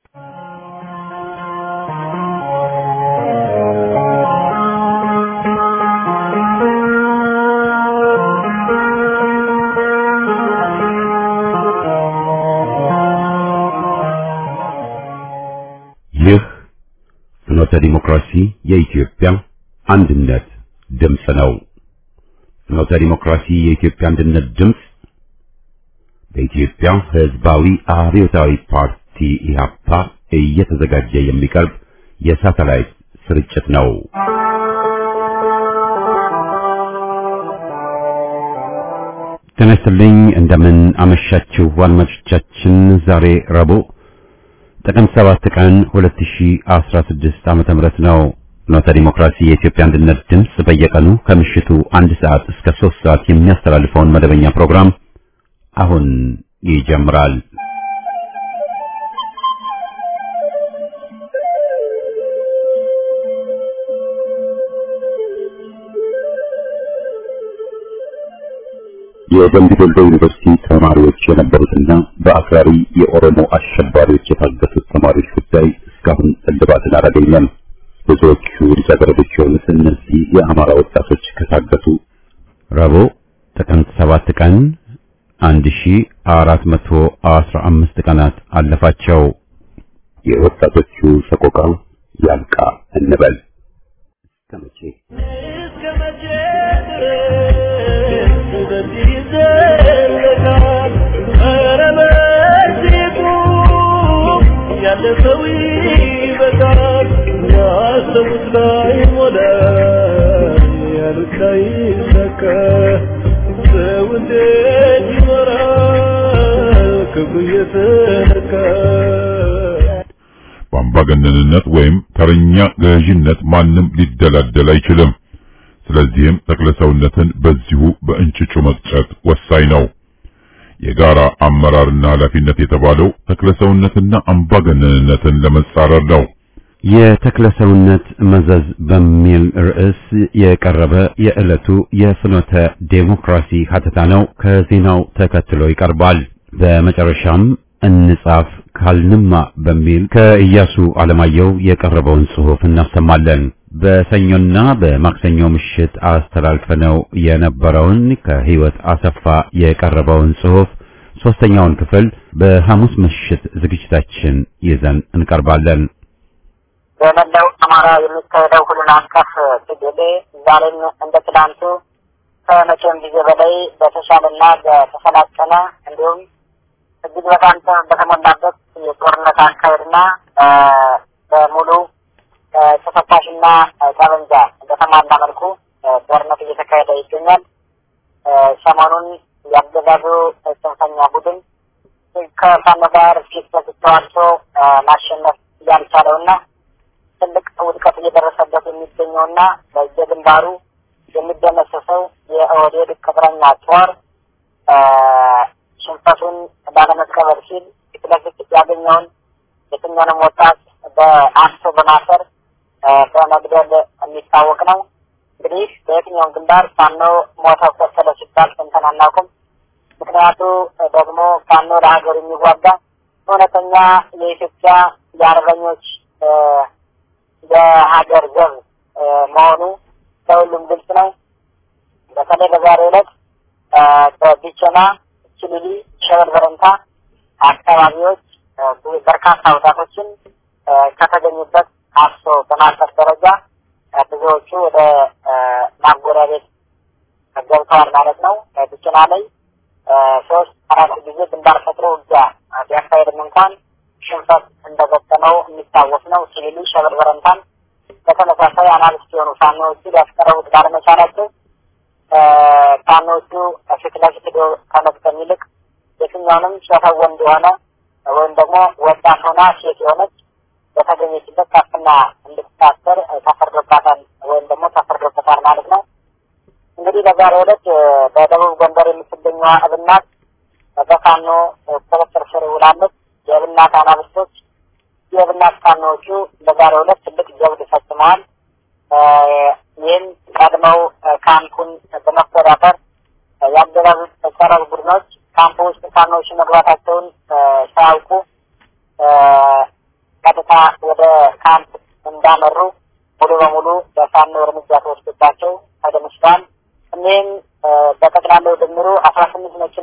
ይህ ፍኖተ ዲሞክራሲ የኢትዮጵያ አንድነት ድምፅ ነው። ፍኖተ ዲሞክራሲ የኢትዮጵያ አንድነት ድምፅ በኢትዮጵያ ሕዝባዊ አብዮታዊ ፓርቲ ኢህአፓ እየተዘጋጀ የሚቀርብ የሳተላይት ስርጭት ነው። ጤና ይስጥልኝ። እንደምን አመሻችሁ አድማጮቻችን። ዛሬ ረቡዕ ጥቅምት 7 ቀን 2016 ዓመተ ምህረት ነው። ፍኖተ ዲሞክራሲ የኢትዮጵያ አንድነት ድምፅ በየቀኑ ከምሽቱ አንድ ሰዓት እስከ 3 ሰዓት የሚያስተላልፈውን መደበኛ ፕሮግራም አሁን ይጀምራል። የደምቢ ዶሎ ዩኒቨርሲቲ ተማሪዎች የነበሩትና በአክራሪ የኦሮሞ አሸባሪዎች የታገቱት ተማሪዎች ጉዳይ እስካሁን እልባትን አላገኘም። ብዙዎቹ ልጃገረዶች የሆኑት እነዚህ የአማራ ወጣቶች ከታገቱ ረቡዕ ጥቅምት ሰባት ቀን 1415 ቀናት አለፋቸው። የወጣቶቹ ሰቆቃ ያልቃ እንበል እስከ መቼ እስከ መቼ ድረስ በዚህ ይዘለቃል? ኧረ በዚህ ቁም፣ ያለፈው ይበቃል። ያሰቡት ላይሞላ፣ ያሉት ላይሳካ፣ ሰው እንዴት ይኖራል ክብሩ እየተነካ? በአምባገነንነት ወይም ተረኛ ገዥነት ማንም ሊደላደል አይችልም። ስለዚህም ተክለሰውነትን በዚሁ በእንጭጩ መቅጨት ወሳኝ ነው። የጋራ አመራርና ኃላፊነት የተባለው ተክለሰውነትና አምባገነንነትን ለመጻረር ነው። የተክለሰውነት መዘዝ በሚል ርዕስ የቀረበ የዕለቱ የፍኖተ ዴሞክራሲ ሀተታ ነው። ከዜናው ተከትሎ ይቀርባል። በመጨረሻም እንጻፍ ካልንማ በሚል ከኢያሱ አለማየሁ የቀረበውን ጽሑፍ እናሰማለን። በሰኞና በማክሰኞ ምሽት አስተላልፈነው የነበረውን ከህይወት አሰፋ የቀረበውን ጽሑፍ ሶስተኛውን ክፍል በሐሙስ ምሽት ዝግጅታችን ይዘን እንቀርባለን። በመላው አማራ የሚካሄደው ሁሉን አቀፍ ትግል ዛሬም እንደ ትላንቱ ከመቼም ጊዜ በላይ በተሻለና በተሰላጠነ እንዲሁም እጅግ በጣም በተሞላበት የጦርነት አካሄድና በሙሉ ተፈታሽና ጠመንጃ በተሟላ መልኩ ጦርነት እየተካሄደ ይገኛል። ሰሞኑን ያገዛዙ ጽንፈኛ ቡድን ከፋኖ ጋር ፊት ለፊት ተዋግቶ ማሸነፍ ያልቻለውና ትልቅ ውድቀት እየደረሰበት የሚገኘውና በየግንባሩ የሚደመሰሰው የኦህዴድ ቅጥረኛ ጦር ሽንፈቱን ባለመቀበል ሲል ፊት ለፊት ያገኘውን የትኛውንም ወጣት በአፍሶ በማሰር በመግደል የሚታወቅ ነው። እንግዲህ በየትኛውም ግንባር ፋኖ ሞተ ቆሰለ ሲባል ሰምተን አናውቅም። ምክንያቱ ደግሞ ፋኖ ለሀገር የሚዋጋ እውነተኛ የኢትዮጵያ የአርበኞች የሀገር ዘብ መሆኑ ለሁሉም ግልጽ ነው። በተለይ በዛሬው ዕለት በቢቸና ችልሊ፣ ሸበል በረንታ አካባቢዎች በርካታ ወጣቶችን ከተገኙበት አፍሶ በማሰር ደረጃ ብዙዎቹ ወደ ማጎሪያ ቤት ገብተዋል ማለት ነው። ብችና ላይ ሶስት አራት ጊዜ ግንባር ፈጥሮ ውጊያ ቢያካሄድም እንኳን ሽንፈት እንደገጠመው የሚታወስ ነው። ሲቪሉ ሸበል በረንታን በተመሳሳይ አናሊስት የሆኑ ፋኖዎቹ ሊያስቀረቡት ባለመቻላቸው ፋኖዎቹ ፊት ለፊት ሄዶ ከመግጠም ይልቅ የትኛውንም ጾታው ወንድ የሆነ ወይም ደግሞ ወጣት ሆና ሴት የሆነች በተገኘችበት ታፍና እንድትታሰር ተፈርዶባታል ወይም ደግሞ ተፈርዶበታል ማለት ነው። እንግዲህ በዛሬው ዕለት በደቡብ ጎንደር የምትገኘዋ እብናት በፋኖ ቁጥጥር ስር ውላለች። የእብናት አናብስቶች የእብናት ፋኖዎቹ በዛሬው ዕለት ትልቅ ጀብድ ፈጽመዋል። ይህም ቀድመው ካምፑን በመቆጣጠር የአገዛዙ ጸረ ቡድኖች ካምፕ ውስጥ ፋኖዎች መግባታቸውን ሳያውቁ ቀጥታ ወደ ካምፕ እንዳመሩ ሙሉ በሙሉ በፋኖ እርምጃ ተወስዶባቸው ተደምስሷል። እኒህም በጠቅላላው ድምሩ አስራ ስምንት መኪና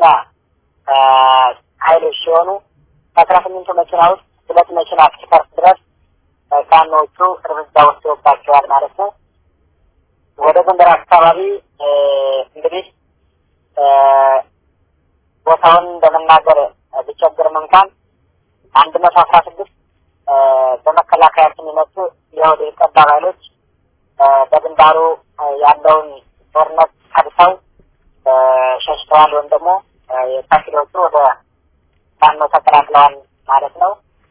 ኃይሎች ሲሆኑ ከአስራ ስምንቱ መኪና ውስጥ ሁለት መኪና እስኪፈርስ ድረስ ፋኖዎቹ እርምጃ ወስደውባቸዋል ማለት ነው። ወደ ጎንደር አካባቢ እንግዲህ ቦታውን እንደመናገር ቢቸግርም እንኳን አንድ መቶ አስራ ስድስት በመከላከያችን የመጡ የወደ ጠባብ ኃይሎች በግንባሩ ያለውን ጦርነት ቀድተው ሸሽተዋል ወይም ደግሞ የታኪሎቹ ወደ ፋኖ ተቀላቅለዋል ማለት ነው።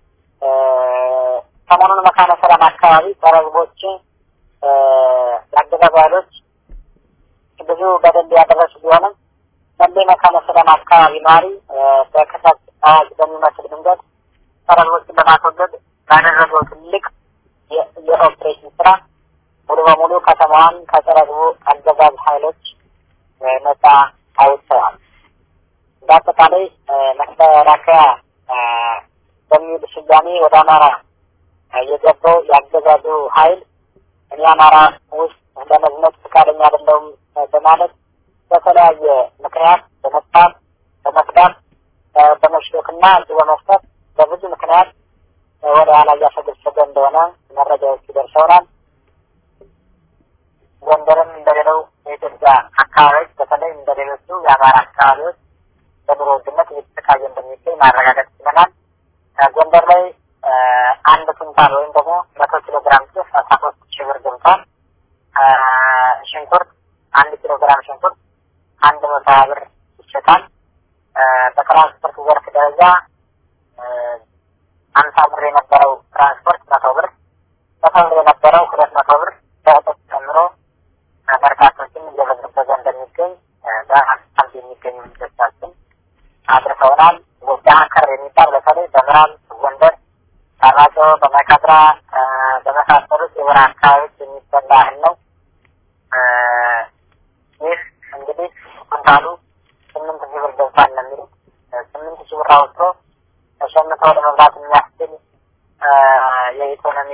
ሰሞኑን መካነ ሰላም አካባቢ በረግቦች የአገዛዙ ኃይሎች ብዙ በደል ያደረሱ ቢሆንም መሌ መካነ ሰላም አካባቢ ነዋሪ በክተት አዋጅ በሚመስል መንገድ ሰረቦችን ለማስወገድ ባደረገው ትልቅ የኦፕሬሽን ስራ ሙሉ በሙሉ ከተማዋን ከጸረግቡ አገዛዝ ኃይሎች ነጻ አውጥተዋል። በአጠቃላይ መከላከያ በሚል ስያሜ ወደ አማራ የገባው የአገዛዙ ኃይል እኔ አማራ ውስጥ ለመዝመት ፈቃደኛ አይደለሁም በማለት በተለያየ ምክንያት በመጣት በመክዳት በመሽሎክና እጅ በመስጠት በብዙ ምክንያት ወደ ኋላ እያፈገፈገ እንደሆነ መረጃዎቹ ደርሰውናል። ጎንደርም እንደሌለው የኢትዮጵያ አካባቢዎች በተለይ እንደሌሎቹ የአማራ አካባቢዎች በኑሮ ውድነት እየተሰቃየ እንደሚገኝ ማረጋገጥ ችለናል። ጎንደር ላይ አንድ ኩንታል ወይም ደግሞ መቶ ኪሎ ግራም ጤፍ አስራ ሶስት ሺህ ብር ገብቷል። ሽንኩርት አንድ ኪሎ ግራም ሽንኩርት አንድ መቶ ሀያ ብር ይሸጣል። በትራንስፖርት ዘርፍ ደረጃ አምሳ ብር የነበረው ትራንስፖርት መቶ ብር፣ መቶ ብር የነበረው ሁለት መቶ ብር በእጥፍ ጨምሮ በርካቶችን እየበዘበዘ እንደሚገኝ በአካባቢ የሚገኙ ልጆቻችን አድርሰውናል። ጎጃም ከር የሚባል በተለይ በምዕራብ ጎንደር አራጮ፣ በመካድራ በመሳሰሉት የበረሃ አካባቢዎች የሚበላ እህል ነው። ይህ እንግዲህ ኩንታሉ ስምንት ሺህ ብር ገብቷል ነው የሚሉት። ስምንት ሺህ ብር አውጥቶ ተሸምተው ለመብላት የሚያስችል የኢኮኖሚ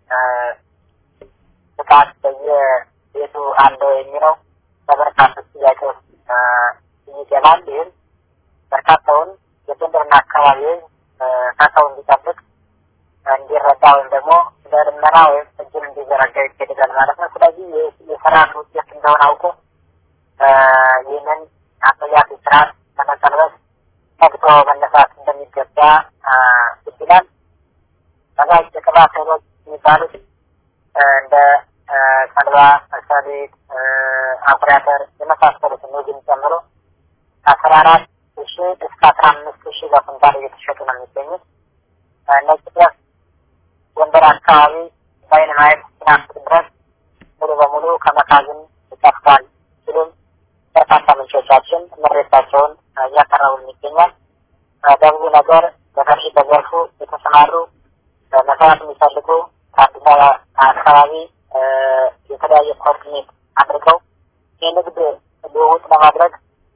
ብቃት በየቤቱ አለው የሚለው በበርካቶች ጥያቄ ውስጥ ይገባል። ይህም በርካታውን የጎንደርና አካባቢ ከሰው እንዲጠብቅ እንዲረዳ ወይም ደግሞ ለልመና ወይም እጅን እንዲዘረጋ ይገደዳል ማለት ነው። ስለዚህ የስርዓት ውጤት እንደሆነ አውቆ ይህንን አጸያፊ ስርዓት ለመቀልበስ ተግቶ መነሳት እንደሚገባ ይችላል። በጋዝ የቅባት እህሎች የሚባሉት እንደ ተልባ፣ ሰሊጥ፣ አኩሪ አተር የመሳሰሉትን ኑግን ጨምሮ ከአስራ አራት ሺ እስከ አስራ አምስት ሺ በኩንታል እየተሸጡ ነው የሚገኙት። ነጭ ጤፍ ጎንደር አካባቢ በአይን ማየት ሲናፍቅ ድረስ ሙሉ በሙሉ ከመካዝን ይጠፍቷል ሲሉም በርካታ ምንጮቻችን ምሬታቸውን እያቀረቡልን ይገኛል። በብዙ ነገር በከፊ በዘርፉ የተሰማሩ መስራት የሚፈልጉ ከአዲስ አበባ አካባቢ የተለያየ ኮኦርዲኔት አድርገው የንግድ ልውውጥ ለማድረግ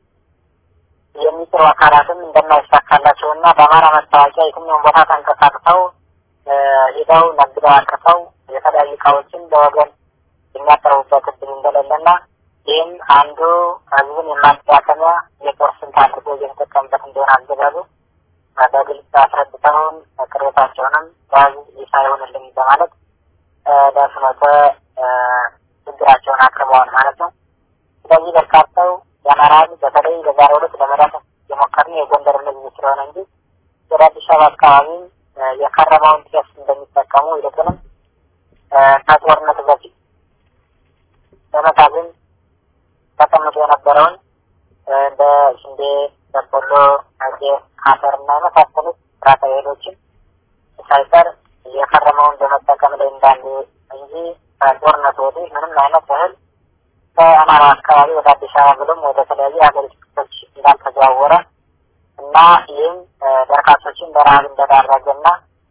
የሚጥሩ አካላትም እንደማይሳካላቸው እና በአማራ መታወቂያ የትኛውን ቦታ ተንቀሳቅሰው ሄደው ነግደው አቅርተው የተለያዩ እቃዎችን ለወገን የሚያቀርቡበት እድል እንደሌለና ይህም አንዱ ህዝብን የማጠያከሚያ የጦር ስልት አድርጎ እየተጠቀምበት እንደሆነ አገዛዙ በግልጽ አስረድተውን ቅሬታቸውንም በህዝብ ይፋ ይሆንልን በማለት ለፍኖተ ችግራቸውን አቅርበዋል ማለት ነው። ስለዚህ በርካታው የአማራ ህዝብ በተለይ በዛሬው ዕለት ለመዳሰስ የሞከርን የጎንደር ህዝብ ስለሆነ እንጂ ወደ አዲስ አበባ አካባቢም የከረመውን ጤፍ እንደሚጠቀሙ ይልቁንም ከጦርነቱ በፊት በመካዝን ተቀምጦ የነበረውን እንደ ስንዴ፣ በቆሎ፣ ጤፍ፣ አተር እና የመሳሰሉት ጥራጥሬ እህሎችን ሳይቀር የከረመውን በመጠቀም ላይ እንዳሉ እንጂ ከጦርነቱ ወዲህ ምንም አይነት እህል ከአማራ አካባቢ ወደ አዲስ አበባ ብሎም ወደ ተለያዩ የሀገሪቱ ክፍሎች እንዳልተዘዋወረ እና ይህም በርካቶችን በረሀብ እንደዳረገ እና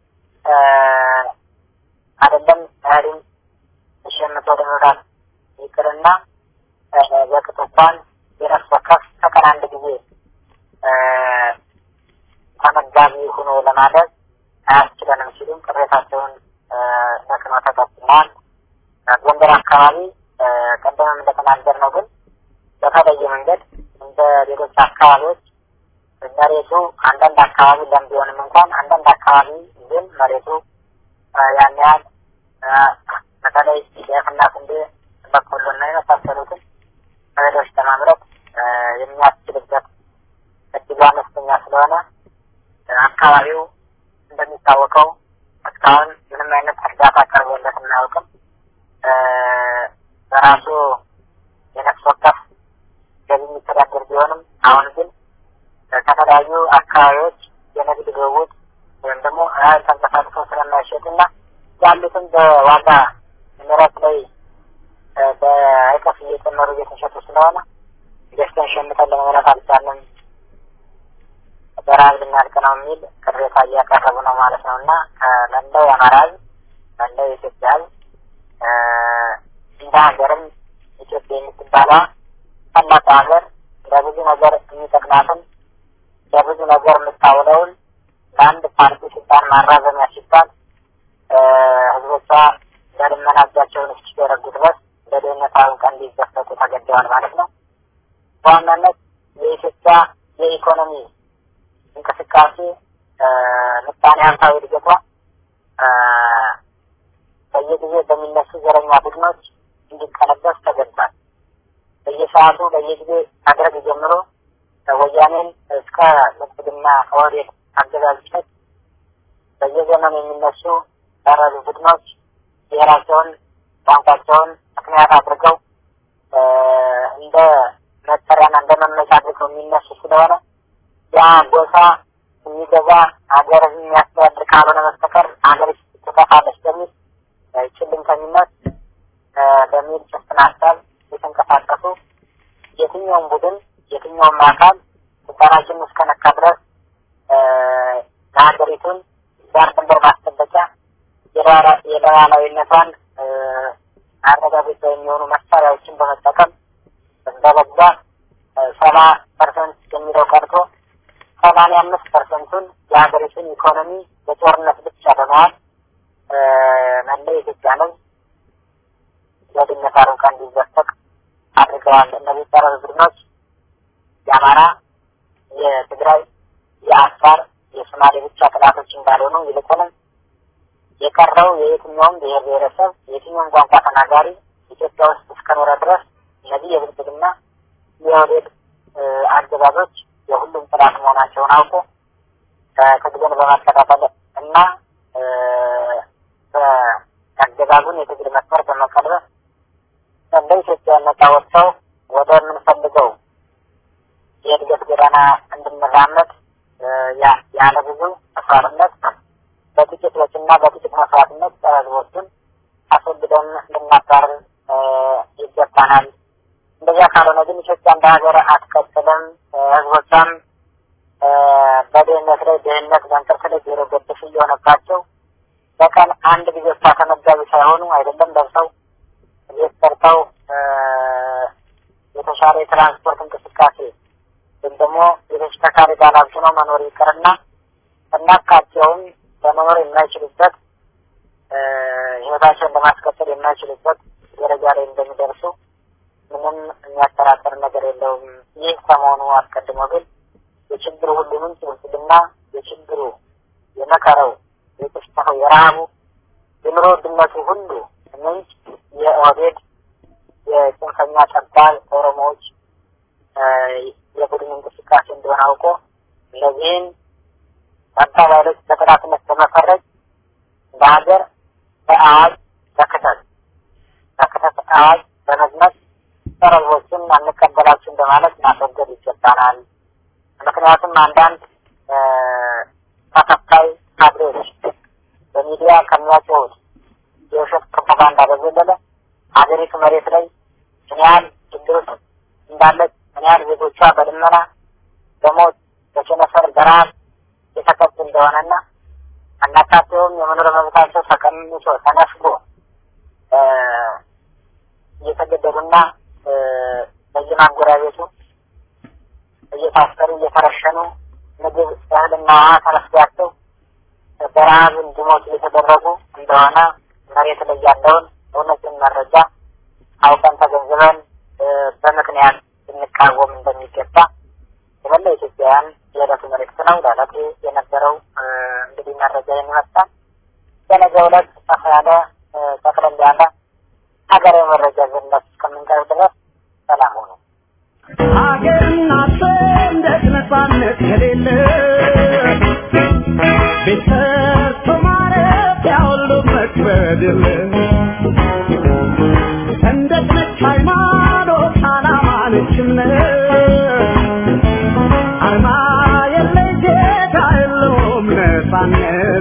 አይደለም እህልን ሸምቶ ለመብላት ይቅርና በቅጡ እንኳን የነፍስ ወከፍ በቀን አንድ ጊዜ ተመጋቢ ሆኖ ለማለት አያስችለንም ሲሉም ቅሬታቸውን ለፍኖተ ቀጥለዋል። ጎንደር አካባቢ ቀደምም እንደተናገር ነው ግን በተለየ መንገድ እንደ ሌሎች አካባቢዎች መሬቱ አንዳንድ አካባቢ ለም ቢሆንም እንኳን አንዳንድ አካባቢ ግን መሬቱ ያን ያህል በተለይ ጤፍና ስንዴ፣ በቆሎና የመሳሰሉትን እህሎች ለማምረት የሚያስችልበት እጅግ አነስተኛ ስለሆነ አካባቢው እንደሚታወቀው እስካሁን ምንም አይነት እርዳታ ቀርቦለት እናያውቅም። በራሱ የነፍስ ወከፍ ገቢ የሚተዳደር ቢሆንም አሁን ግን ከተለያዩ አካባቢዎች የንግድ ልውውጥ ወይም ደግሞ እህል ተንቀሳቅሶ ስለማይሸጥና ያሉትን በዋጋ ንረት ላይ በእጥፍ እየጨመሩ እየተሸጡ ስለሆነ ገዝተን ሸምተን ለመብላት አልቻለም፣ በረሀብ ልናልቅ ነው የሚል ቅሬታ እያቀረቡ ነው ማለት ነው እና መላው የአማራ ሕዝብ መላው የኢትዮጵያ ሕዝብ እንደ ሀገርም ኢትዮጵያ የምትባለዋ ታላቅ ሀገር ለብዙ ነገር የሚጠቅማትን ለብዙ ነገር የምታውለውን ለአንድ ፓርቲ ስልጣን ማራዘሚያ ሲባል ህዝቦቿ ለልመና እጃቸውን እስኪዘረጉ ድረስ በድህነት አውቀ እንዲዘፈቁ ተገደዋል ማለት ነው። በዋናነት የኢትዮጵያ የኢኮኖሚ እንቅስቃሴ ምጣኔ ሀብታዊ እድገቷ በየጊዜ በሚነሱ ዘረኛ ቡድኖች እንዲቀለበስ ተገድዷል። በየሰዓቱ በየጊዜ አድረግ ጀምሮ ወያኔን እስከ ብልጽግና ኦህዴድ አገዛዝ ድረስ በየዘመኑ የሚነሱ ያረሉ ቡድኖች ብሔራቸውን፣ ቋንቋቸውን ምክንያት አድርገው እንደ መጠሪያና እንደ መመቻ አድርገው የሚነሱ ስለሆነ ያ ጎሳ የሚገዛ ሀገር የሚያስተዳድር ካልሆነ በስተቀር ሀገር ትጠፋለች በሚል ጭልምተኝነት በሚል ጭፍን ሀሳብ የተንቀሳቀሱ የትኛውም ቡድን የትኛውም አካል ስልጣናችን እስከነካ ድረስ ለሀገሪቱን ዳር ድንበር ማስጠበቂያ የሉዓላዊነቷን አረጋገጫ የሚሆኑ መሳሪያዎችን በመጠቀም በበዛ ሰባ ፐርሰንት የሚለው ቀርቶ ሰማንያ አምስት ፐርሰንቱን የሀገሪቱን ኢኮኖሚ በጦርነት ብቻ በመዋል መላው የኢትዮጵያ ሕዝብ በድህነት አረንቋ እንዲዘፈቅ አድርገዋል። እነዚህ ጸረ ቡድኖች የአማራ፣ የትግራይ፣ የአፋር፣ የሶማሌ ብቻ ጥላቶች እንዳልሆኑ ይልቁንም የቀረው የየትኛውም ብሔር ብሔረሰብ የትኛውም ቋንቋ ተናጋሪ ኢትዮጵያ ውስጥ እስከኖረ ድረስ እነዚህ የብልጽግና የኦህዴድ አገዛዞች የሁሉም ጥላት መሆናቸውን አውቆ ትግልን በማከታተል እና በአገዛዙን የትግል መስመር በመቀልበስ እንደ ኢትዮጵያ ነጻ ወጥተው ወደ የምንፈልገው የእድገት ጎዳና እንድንራመድ ያለ ብዙ መስዋዕትነት በጥቂት ወጪና በጥቂት መስዋዕትነት ጸረ ሕዝቦችን አስወግደን ልናባርር ይገባናል። እንደዚያ ካልሆነ ግን ኢትዮጵያ እንደ ሀገር አትቀጥልም። ሕዝቦቿም በድህነት ላይ ድህነት በእንቅርት ላይ ጆሮ ገደፍ እየሆነባቸው በቀን አንድ ጊዜ እሷ ተመጋቢ ሳይሆኑ አይደለም ደርሰው ቤት ሰርተው የተሻለ የትራንስፖርት እንቅስቃሴ ወይም ደግሞ የተሽከርካሪ ባለሀብት ነው መኖር ይቅርና እናካቸውም ለመኖር የማይችሉበት ህይወታቸውን ለማስቀጠል የማይችሉበት ደረጃ ላይ እንደሚደርሱ ምንም የሚያጠራጥር ነገር የለውም። ይህ ከመሆኑ አስቀድሞ ግን የችግሩ ሁሉ ምንጭ ብልጽግና የችግሩ የመከረው የጥፍተው የረሃቡ የኑሮ ውድነቱ ሁሉ ምንጭ የኦህዴድ የጽንፈኛ ጠባብ ኦሮሞዎች የቡድን እንቅስቃሴ እንደሆነ አውቆ እነዚህን ጠባብ ኃይሎች በጠላትነት በመፈረጅ በሀገር በአዋጅ በክተት በክተት አዋጅ በመዝመት ጸረ ሕዝቦችን አንቀበላችሁም በማለት ማስወገድ ይገባናል። ምክንያቱም አንዳንድ ተከፋይ ካድሬዎች በሚዲያ ከሚያጭሁት የውሸት ፕሮፓጋንዳ በዘለለ ሀገሪቱ መሬት ላይ ምን ያህል ችግር ውስጥ እንዳለች ምን ያህል ዜጎቿ በልመና በሞት በቸነፈር በረሀብ የተቀጡ እንደሆነና አናካቴውም የመኖር መብታቸው ተቀንሶ ተነፍጎ እየተገደሉና በየማጎሪያ ቤቱ እየታሰሩ እየተረሸኑ ምግብ እህልና ውሃ ተነፍጓቸው በረሃብ እንዲሞቱ የተደረጉ እንደሆነ መሬት ላይ ያለውን እውነትን መረጃ አውቀን ተገንዝበን በምክንያት ልንቃወም እንደሚገባ የመላ ኢትዮጵያውያን የዕለቱ መልእክት ነው። ለዕለቱ የነበረው እንግዲህ መረጃ የሚመስላል። በነገ ዕለት ሰፋ ያለ ጠቅለል ያለ ሀገራዊ መረጃ ዘነት እስከምንቀርብ ድረስ ሰላም ሆኑ። ሀገርና ሰንደቅ ነፃነት ከሌለ ቤት ሰርቶ ማረፊያ ሁሉ መክበድ የለ ሰንደቅ ነች ሃይማኖት፣ ዓላማ ነች እምነት አርማ የለይ ጌታ የለውም ነፃነት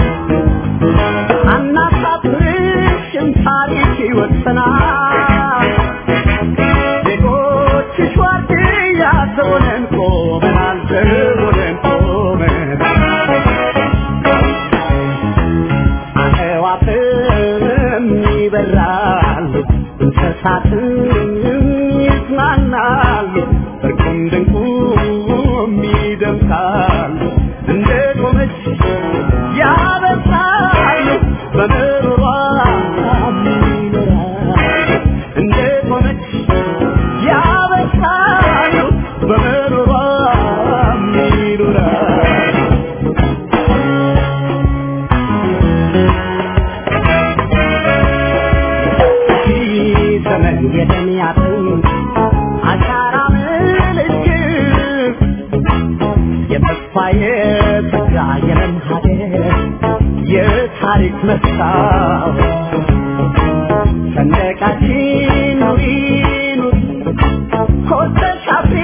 አናሳፍርሽም ታሪክ ይወሰናል ዜጎችሽ ዋርድያ ዘቦነን ቆመናል ዘቦነን ቆመናል አዕዋፍም ይበራሉ እንስሳትም ይዝናናሉ እርቁም ድንቁም ይደምቃሉ እንደ ቆመች ያበሳሉ በምሮሯ ይኖራሉ እንደ ቆመች ያበሳሉ በምሮሯ ይኖራሉ ዘመን የደሚያትን አሻራ ምልክት የተስፋ የተጋ የለም ሀገር የታሪክ መስታወት ሰንደቃችን ኑሪ ኑሪ ኮስተሽ አብሪ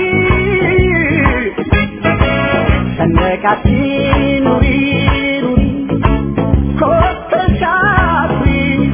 ሰንደቃችን ኑሪ ኑሪ ኮስተሽ አብሪ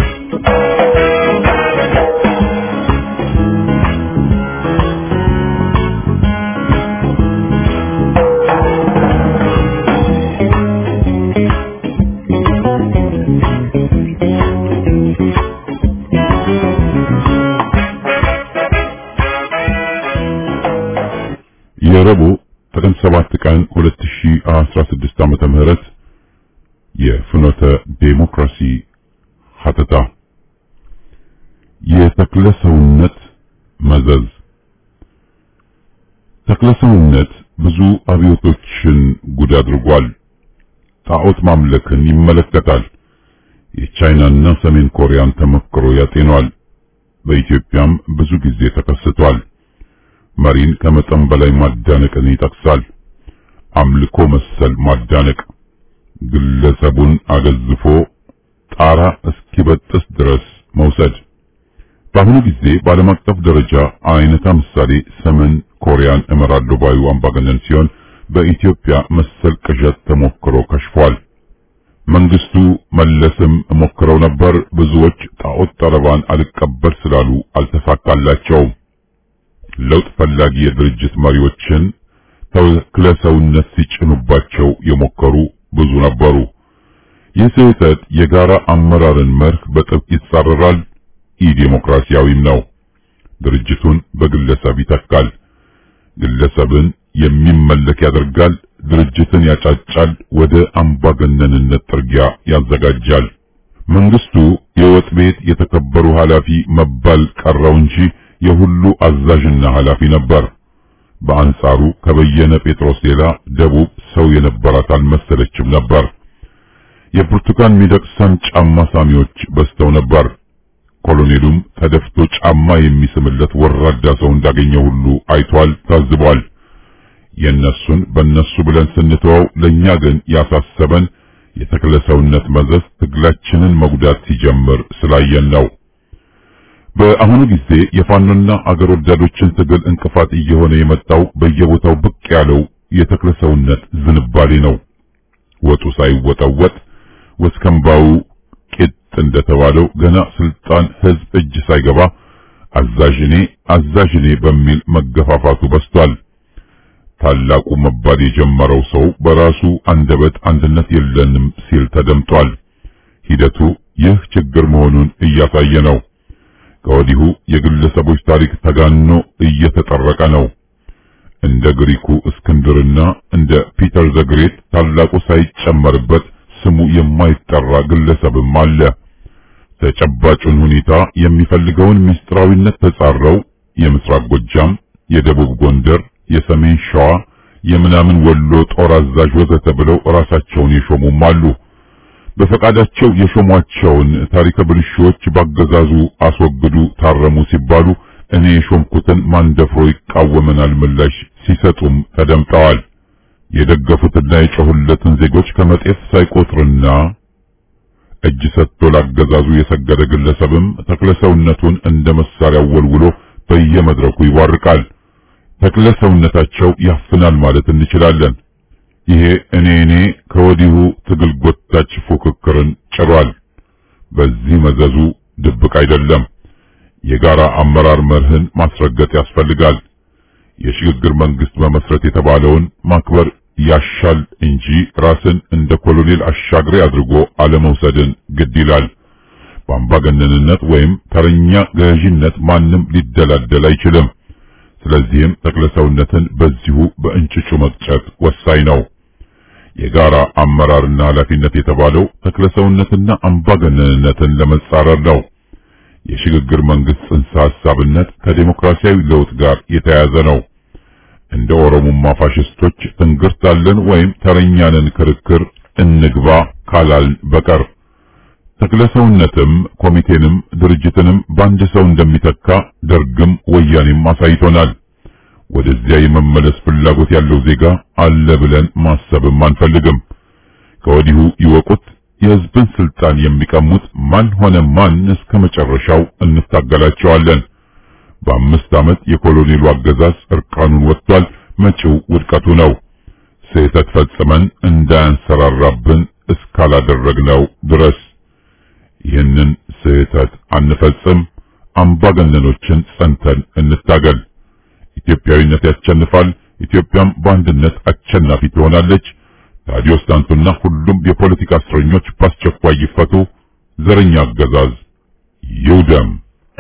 የረቡዕ ጥቅምት 7 ቀን 2016 ዓመተ ምህረት የፍኖተ ዴሞክራሲ ሀተታ የተክለ ሰውነት መዘዝ ተክለ ሰውነት ብዙ አብዮቶችን ጉድ አድርጓል። ጣዖት ማምለክን ይመለከታል። የቻይናና ሰሜን ኮሪያን ተሞክሮ ያጤኗል። በኢትዮጵያም ብዙ ጊዜ ተከስቷል። መሪን ከመጠን በላይ ማዳነቅን ይጠቅሳል። አምልኮ መሰል ማዳነቅ ግለሰቡን አገዝፎ ጣራ እስኪበጥስ ድረስ መውሰድ። በአሁኑ ጊዜ በዓለም አቀፍ ደረጃ አይነታ ምሳሌ ሰሜን ኮሪያን እመራለሁ ባዩ አምባገነን ሲሆን በኢትዮጵያ መሰል ቅዠት ተሞክሮ ከሽፏል። መንግስቱ መለስም ሞክረው ነበር። ብዙዎች ጣዖት ጠረባን አልቀበል ስላሉ አልተሳካላቸውም። ለውጥ ፈላጊ የድርጅት መሪዎችን ተክለ ሰውነት ሲጭኑባቸው የሞከሩ ብዙ ነበሩ። ይህ ስህተት የጋራ አመራርን መርህ በጥብቅ ይጻረራል፣ ኢዴሞክራሲያዊም ነው። ድርጅቱን በግለሰብ ይተካል። ግለሰብን የሚመለክ ያደርጋል። ድርጅትን ያጫጫል፣ ወደ አምባገነንነት ጥርጊያ ያዘጋጃል። መንግስቱ የወጥ ቤት የተከበሩ ኃላፊ መባል ቀረው እንጂ የሁሉ አዛዥና ኃላፊ ነበር። በአንጻሩ ከበየነ ጴጥሮስ ሌላ ደቡብ ሰው የነበራት አልመሰለችም ነበር። የብርቱካን ሚደቅሳን ጫማ ሳሚዎች በዝተው ነበር። ኮሎኔሉም ተደፍቶ ጫማ የሚስምለት ወራዳ ሰው እንዳገኘ ሁሉ አይቷል፣ ታዝቧል። የነሱን በነሱ ብለን ስንተወው ለኛ ግን ያሳሰበን የተክለ ሰውነት መዘዝ ትግላችንን መጉዳት ሲጀምር ስላየን ነው። በአሁኑ ጊዜ የፋኖና አገር ወዳዶችን ትግል እንቅፋት እየሆነ የመጣው በየቦታው ብቅ ያለው የተክለ ሰውነት ዝንባሌ ነው። ወጡ ሳይወጠወጥ ወስከምባው ቂጥ እንደተባለው ገና ስልጣን ህዝብ እጅ ሳይገባ አዛዥኔ አዛዥኔ በሚል መገፋፋቱ በስቷል። ታላቁ መባል የጀመረው ሰው በራሱ አንደበት አንድነት የለንም ሲል ተደምጧል። ሂደቱ ይህ ችግር መሆኑን እያሳየ ነው። ከወዲሁ የግለሰቦች ታሪክ ተጋኖ እየተጠረቀ ነው። እንደ ግሪኩ እስክንድርና እንደ ፒተር ዘግሬት ታላቁ ሳይጨመርበት ስሙ የማይጠራ ግለሰብም አለ። ተጨባጩን ሁኔታ የሚፈልገውን ምስጢራዊነት ተጻረው የምስራቅ ጎጃም፣ የደቡብ ጎንደር፣ የሰሜን ሸዋ፣ የምናምን ወሎ ጦር አዛዥ ወዘተ ብለው ራሳቸውን የሾሙም አሉ። በፈቃዳቸው የሾሟቸውን ታሪከ ብልሹዎች ባገዛዙ አስወግዱ፣ ታረሙ ሲባሉ እኔ የሾምኩትን ማንደፍሮ ይቃወመናል ምላሽ ሲሰጡም ተደምጠዋል። የደገፉትና የጮሁለትን ዜጎች ከመጤፍ ሳይቆጥርና እጅ ሰጥቶ ላገዛዙ የሰገደ ግለሰብም ተክለሰውነቱን እንደ መሳሪያ ወልውሎ በየመድረኩ ይቧርቃል። ተክለሰውነታቸው ያፍናል ማለት እንችላለን። ይሄ እኔ እኔ ከወዲሁ ትግል ጎታች ፉክክርን ጭሯል። በዚህ መዘዙ ድብቅ አይደለም። የጋራ አመራር መርህን ማስረገጥ ያስፈልጋል። የሽግግር መንግስት መመስረት የተባለውን ማክበር ያሻል እንጂ ራስን እንደ ኮሎኔል አሻግሬ አድርጎ አለመውሰድን ግድ ይላል። በአምባገነንነት ወይም ተረኛ ገዢነት ማንም ሊደላደል አይችልም። ስለዚህም ተክለሰውነትን በዚሁ በእንጭጩ መቅጨት ወሳኝ ነው። የጋራ አመራርና ኃላፊነት የተባለው ተክለሰውነትና አምባገነንነትን ለመጻረር ነው። የሽግግር መንግስት ጽንሰ ሐሳብነት ከዴሞክራሲያዊ ለውጥ ጋር የተያያዘ ነው። እንደ ኦሮሞማ ፋሽስቶች ትንግርት አለን ወይም ተረኛንን ክርክር እንግባ ካላልን በቀር ተክለሰውነትም ኮሚቴንም ድርጅትንም በአንድ ሰው እንደሚተካ ደርግም ወያኔም አሳይቶናል። ወደዚያ የመመለስ ፍላጎት ያለው ዜጋ አለ ብለን ማሰብም አንፈልግም። ከወዲሁ ይወቁት። የህዝብን ስልጣን የሚቀሙት ማን ሆነ ማን እስከ መጨረሻው እንታገላቸዋለን። በአምስት ዓመት የኮሎኔሉ አገዛዝ እርቃኑን ወጥቷል። መጪው ውድቀቱ ነው። ስህተት ፈጽመን እንዳያንሰራራብን እስካላደረግነው ድረስ ይህንን ስህተት አንፈጽም። አምባገነኖችን ጸንተን እንታገል። ኢትዮጵያዊነት ያሸንፋል። ኢትዮጵያም በአንድነት አሸናፊ ትሆናለች። ታዲዮስ ዳንቱና ሁሉም የፖለቲካ እስረኞች በአስቸኳይ ይፈቱ። ዘረኛ አገዛዝ ይውደም።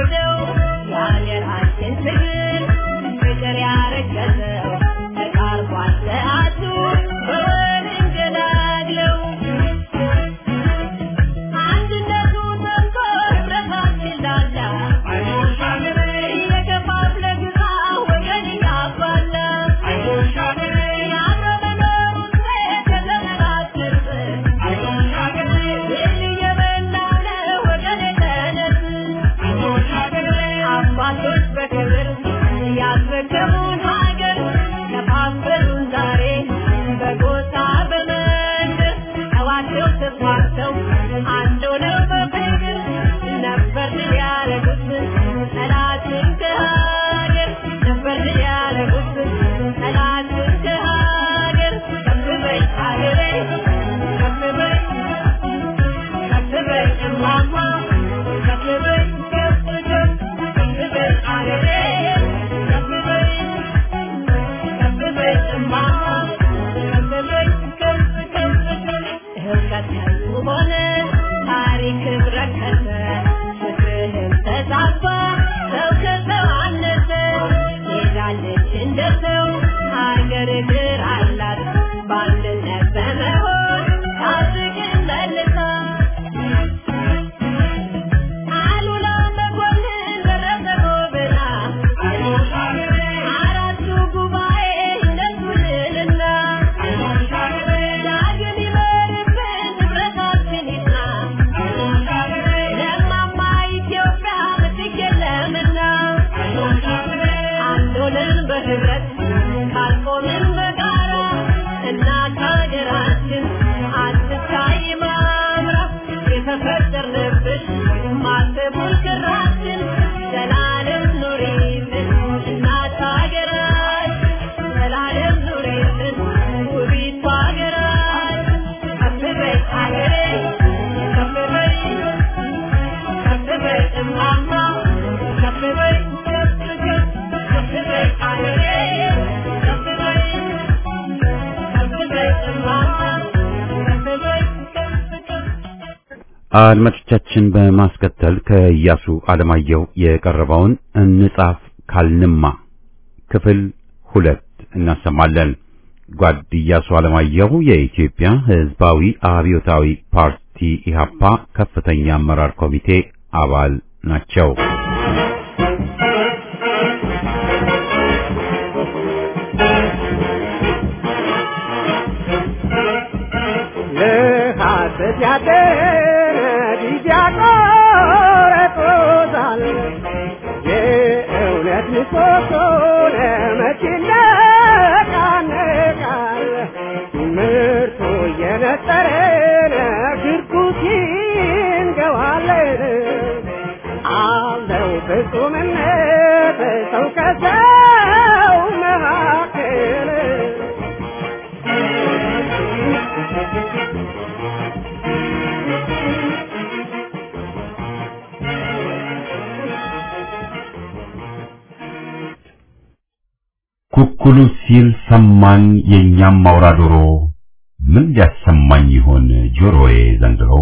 አድማጮቻችን በማስከተል ከኢያሱ አለማየሁ የቀረበውን እንጻፍ ካልንማ ክፍል ሁለት እናሰማለን። ጓድ ኢያሱ አለማየሁ የኢትዮጵያ ሕዝባዊ አብዮታዊ ፓርቲ ኢህአፓ ከፍተኛ አመራር ኮሚቴ አባል ናቸው። ለሐሰት ያደረ ጊዜ ያቆረጦታል። የእውነት ምሰሶ ለመቼ ይነቃነቃል? ምርቱ እየነጠረ ግርጉት ይንገዋለን። አለው ፍጹምነት ሰው ከሰው መካከል ኩኩሉ ሲል ሰማኝ የእኛም አውራ ዶሮ ምን ሊያሰማኝ ይሆን ጆሮዬ ዘንድሮ?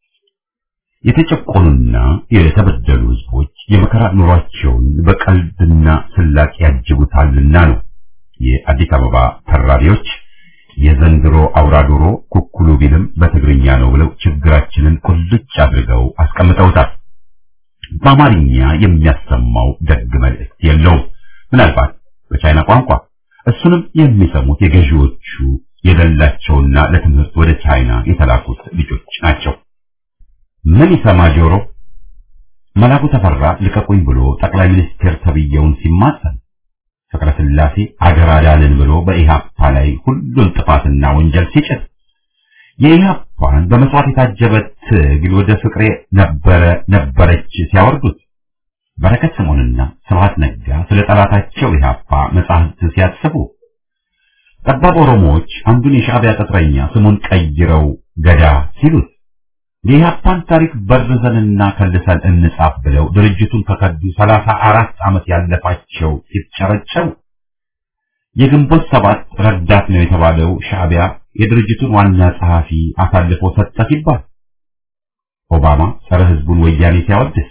የተጨቆኑና የተበደሉ ሕዝቦች የመከራ ኑሯቸውን በቀልድና ስላቅ ያጅቡታልና ነው የአዲስ አበባ ተራቢዎች የዘንድሮ አውራ ዶሮ ኩኩሉ ቢልም በትግርኛ ነው ብለው ችግራችንን ቁልጭ አድርገው አስቀምጠውታል። በአማርኛ የሚያሰማው ደግ መልእክት የለውም። ምናልባት በቻይና ቋንቋ እሱንም የሚሰሙት የገዢዎቹ የሌላቸውና ለትምህርት ወደ ቻይና የተላኩት ልጆች ናቸው። ምን ይሰማ ጆሮ? መላኩ ተፈራ ልቀቁኝ ብሎ ጠቅላይ ሚኒስትር ተብየውን ሲማጸን ፍቅረ ስላሴ አገር አዳንን ብሎ በኢህአፓ ላይ ሁሉን ጥፋትና ወንጀል ሲጭት የኢህአፓን በመስዋዕት የታጀበ ትግል ወደ ፍቅሬ ነበረ ነበረች ሲያወርዱት በረከት ስምዖንና ስብሐት ነጋ ስለ ጠላታቸው ኢህአፓ መጻሕፍት ሲያጽፉ ጠባብ ኦሮሞዎች አንዱን የሻዕቢያ ቅጥረኛ ስሙን ቀይረው ገዳ ሲሉት የኢህአፓን ታሪክ በርዘንና ከልሰን እንጻፍ ብለው ድርጅቱን ከከዱ ሰላሳ አራት ዓመት ያለፋቸው ሲጨረጨሩ የግንቦት ሰባት ረዳት ነው የተባለው ሻዕቢያ የድርጅቱን ዋና ጸሐፊ አሳልፎ ሰጠ ሲባል ኦባማ ጸረ ህዝቡን ወያኔ ሲያወድስ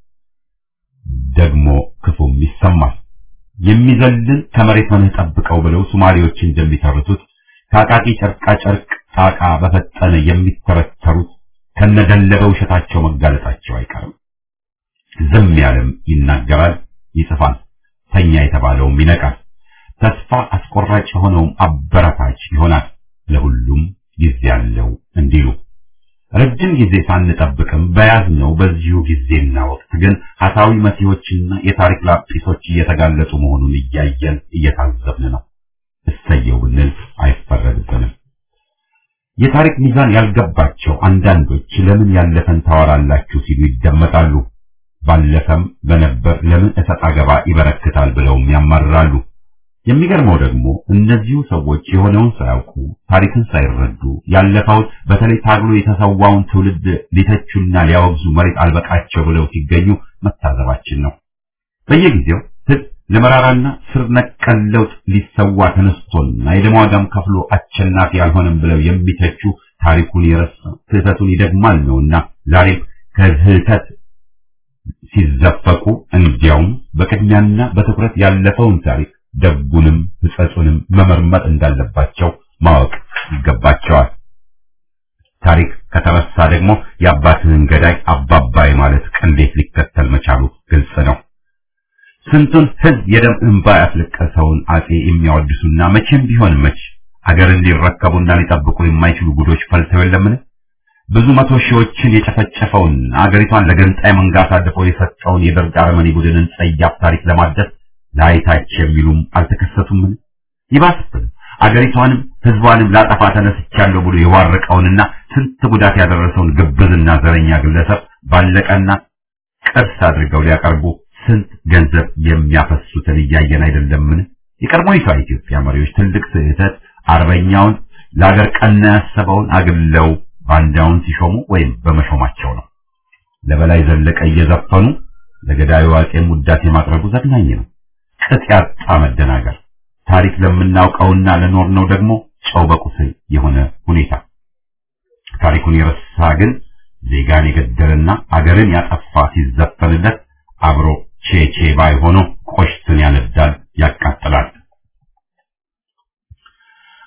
ደግሞ ክፉም ይሰማል። የሚዘልን ከመሬት ሆነህ ጠብቀው ብለው ሶማሌዎች እንደሚተርቱት ከአቃቂ ጨርቃ ጨርቅ ጣቃ በፈጠነ የሚተረተሩት ከነደለበ ውሸታቸው መጋለጣቸው አይቀርም። ዝም ያለም ይናገራል፣ ይጽፋል። ተኛ የተባለውም ይነቃል። ተስፋ አስቆራጭ የሆነውም አበረታች ይሆናል። ለሁሉም ጊዜ ያለው እንዲሉ ረጅም ጊዜ ሳንጠብቅም በያዝነው በዚሁ ጊዜና ወቅት ግን ሀሳዊ መሲሆችና የታሪክ ላጲሶች እየተጋለጡ መሆኑን እያየን እየታዘብን ነው። እሰየው ብንል አይፈረድብንም። የታሪክ ሚዛን ያልገባቸው አንዳንዶች ለምን ያለፈን ታወራላችሁ ሲሉ ይደመጣሉ። ባለፈም በነበር ለምን እሰጥ አገባ ይበረክታል ብለውም ያማርራሉ። የሚገርመው ደግሞ እነዚሁ ሰዎች የሆነውን ሳያውቁ ታሪክን ሳይረዱ ያለፈውን በተለይ ታግሎ የተሰዋውን ትውልድ ሊተቹና ሊያወግዙ መሬት አልበቃቸው ብለው ሲገኙ መታዘባችን ነው። በየጊዜው ሕዝብ ለመራራና ስር ነቀል ለውጥ ሊሰዋ ተነስቶና የደም ዋጋም ከፍሎ አሸናፊ አልሆነም ብለው የሚተቹ ታሪኩን የረሳ ስህተቱን ይደግማል ነውና ዛሬም ከስህተት ሲዘፈቁ እንዲያውም በቅድሚያና በትኩረት ያለፈውን ታሪክ ደጉንም ሕጸጹንም መመርመር እንዳለባቸው ማወቅ ይገባቸዋል። ታሪክ ከተረሳ ደግሞ የአባትህን ገዳይ አባባይ ማለት ቅሌት ሊከተል መቻሉ ግልጽ ነው። ስንቱን ሕዝብ የደም እንባ ያስለቀሰውን አጼ የሚያወድሱና መቼም ቢሆን መች አገርን ሊረከቡና ሊጠብቁ የማይችሉ ጉዶች ፈልተው የለምን? ብዙ መቶ ሺዎችን የጨፈጨፈውን አገሪቷን ለገንጣይ መንጋ አሳልፎ የሰጠውን የደርግ አረመኔ ቡድንን ጸያፍ ታሪክ ለማደስ ላይታች የሚሉም አልተከሰቱምን? ይባስብን አገሪቷንም ህዝቧንም ላጠፋ ተነስቻለሁ ብሎ የዋረቀውንና ስንት ጉዳት ያደረሰውን ግብዝና ዘረኛ ግለሰብ ባለቀና ቅርስ አድርገው ሊያቀርቡ ስንት ገንዘብ የሚያፈሱትን እያየን አይደለምን? የቀድሞይቷ ኢትዮጵያ መሪዎች ትልቅ ስህተት አርበኛውን ለአገር ቀና ያሰበውን አግለው ባንዳውን ሲሾሙ ወይም በመሾማቸው ነው። ለበላይ ዘለቀ እየዘፈኑ ለገዳዩ አጼም ውዳሴ ማቅረቡ ዘግናኝ ነው። ቅጥ ያጣ መደናገር፣ ታሪክ ለምናውቀውና ለኖርነው ደግሞ ጨው በቁስል የሆነ ሁኔታ። ታሪኩን የረሳ ግን ዜጋን የገደለና አገርን ያጠፋ ሲዘፈንለት አብሮ ቼቼ ባይ ሆኖ ቆሽትን ያነዳል፣ ያቃጥላል።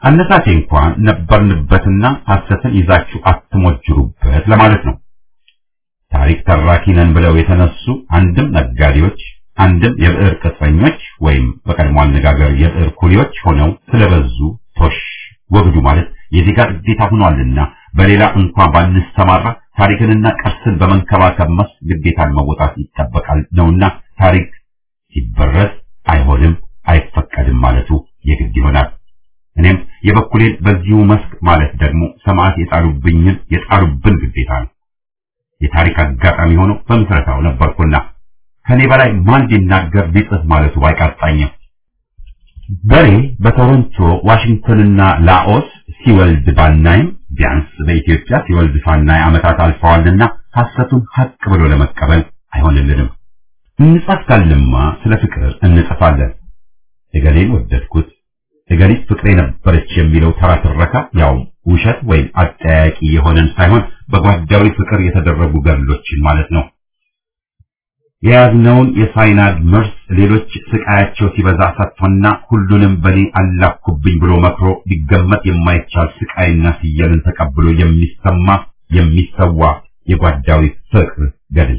አነሳሴ እንኳን ነበርንበትና ሐሰትን ይዛችሁ አትሞጅሩበት ለማለት ነው። ታሪክ ተራኪ ነን ብለው የተነሱ አንድም ነጋዴዎች፣ አንድም የብዕር ቅጥረኞች ወይም በቀድሞ አነጋገር የብዕር ኩሊዎች ሆነው ስለበዙ ቶሽ ወግዱ ማለት የዜጋ ግዴታ ሆኗልና በሌላ እንኳን ባንሰማራ ታሪክንና ቅርስን በመንከባከብ መስክ ግዴታን መወጣት ይጠበቃል ነውና ታሪክ ሲበረዝ አይሆንም አይፈቀድም ማለቱ የግድ ይሆናል። እኔም የበኩሌን በዚሁ መስክ ማለት ደግሞ ሰማዕት የጣሉብኝን የጣሉብን ግዴታ ነው። የታሪክ አጋጣሚ ሆኖ በምስረታው ነበርኩና ከኔ በላይ ማን ሊናገር ሊጽፍ ማለቱ ባይቃጣኝም በሬ በቶሮንቶ ዋሽንግተንና ላኦስ ሲወልድ ባናይም ቢያንስ በኢትዮጵያ ሲወልድ ሳናይ ዓመታት አልፈዋልና ሐሰቱን ሐቅ ብሎ ለመቀበል አይሆንልንም። እንጻፍ ካልንማ ስለ ፍቅር እንጽፋለን። እገሌን ወደድኩት፣ እገሊት ፍቅሬ ነበረች የሚለው ተራ ትረካ ያው ውሸት ወይም አጠያቂ የሆነን ሳይሆን በጓዳዊ ፍቅር የተደረጉ ገድሎችን ማለት ነው። የያዝነውን የሳይናድ መርስ ሌሎች ስቃያቸው ሲበዛ ሰጥቶና ሁሉንም በኔ አላኩብኝ ብሎ መክሮ ሊገመት የማይቻል ስቃይና ፍየልን ተቀብሎ የሚሰማ የሚሰዋ የጓዳዊ ፍቅር ገድል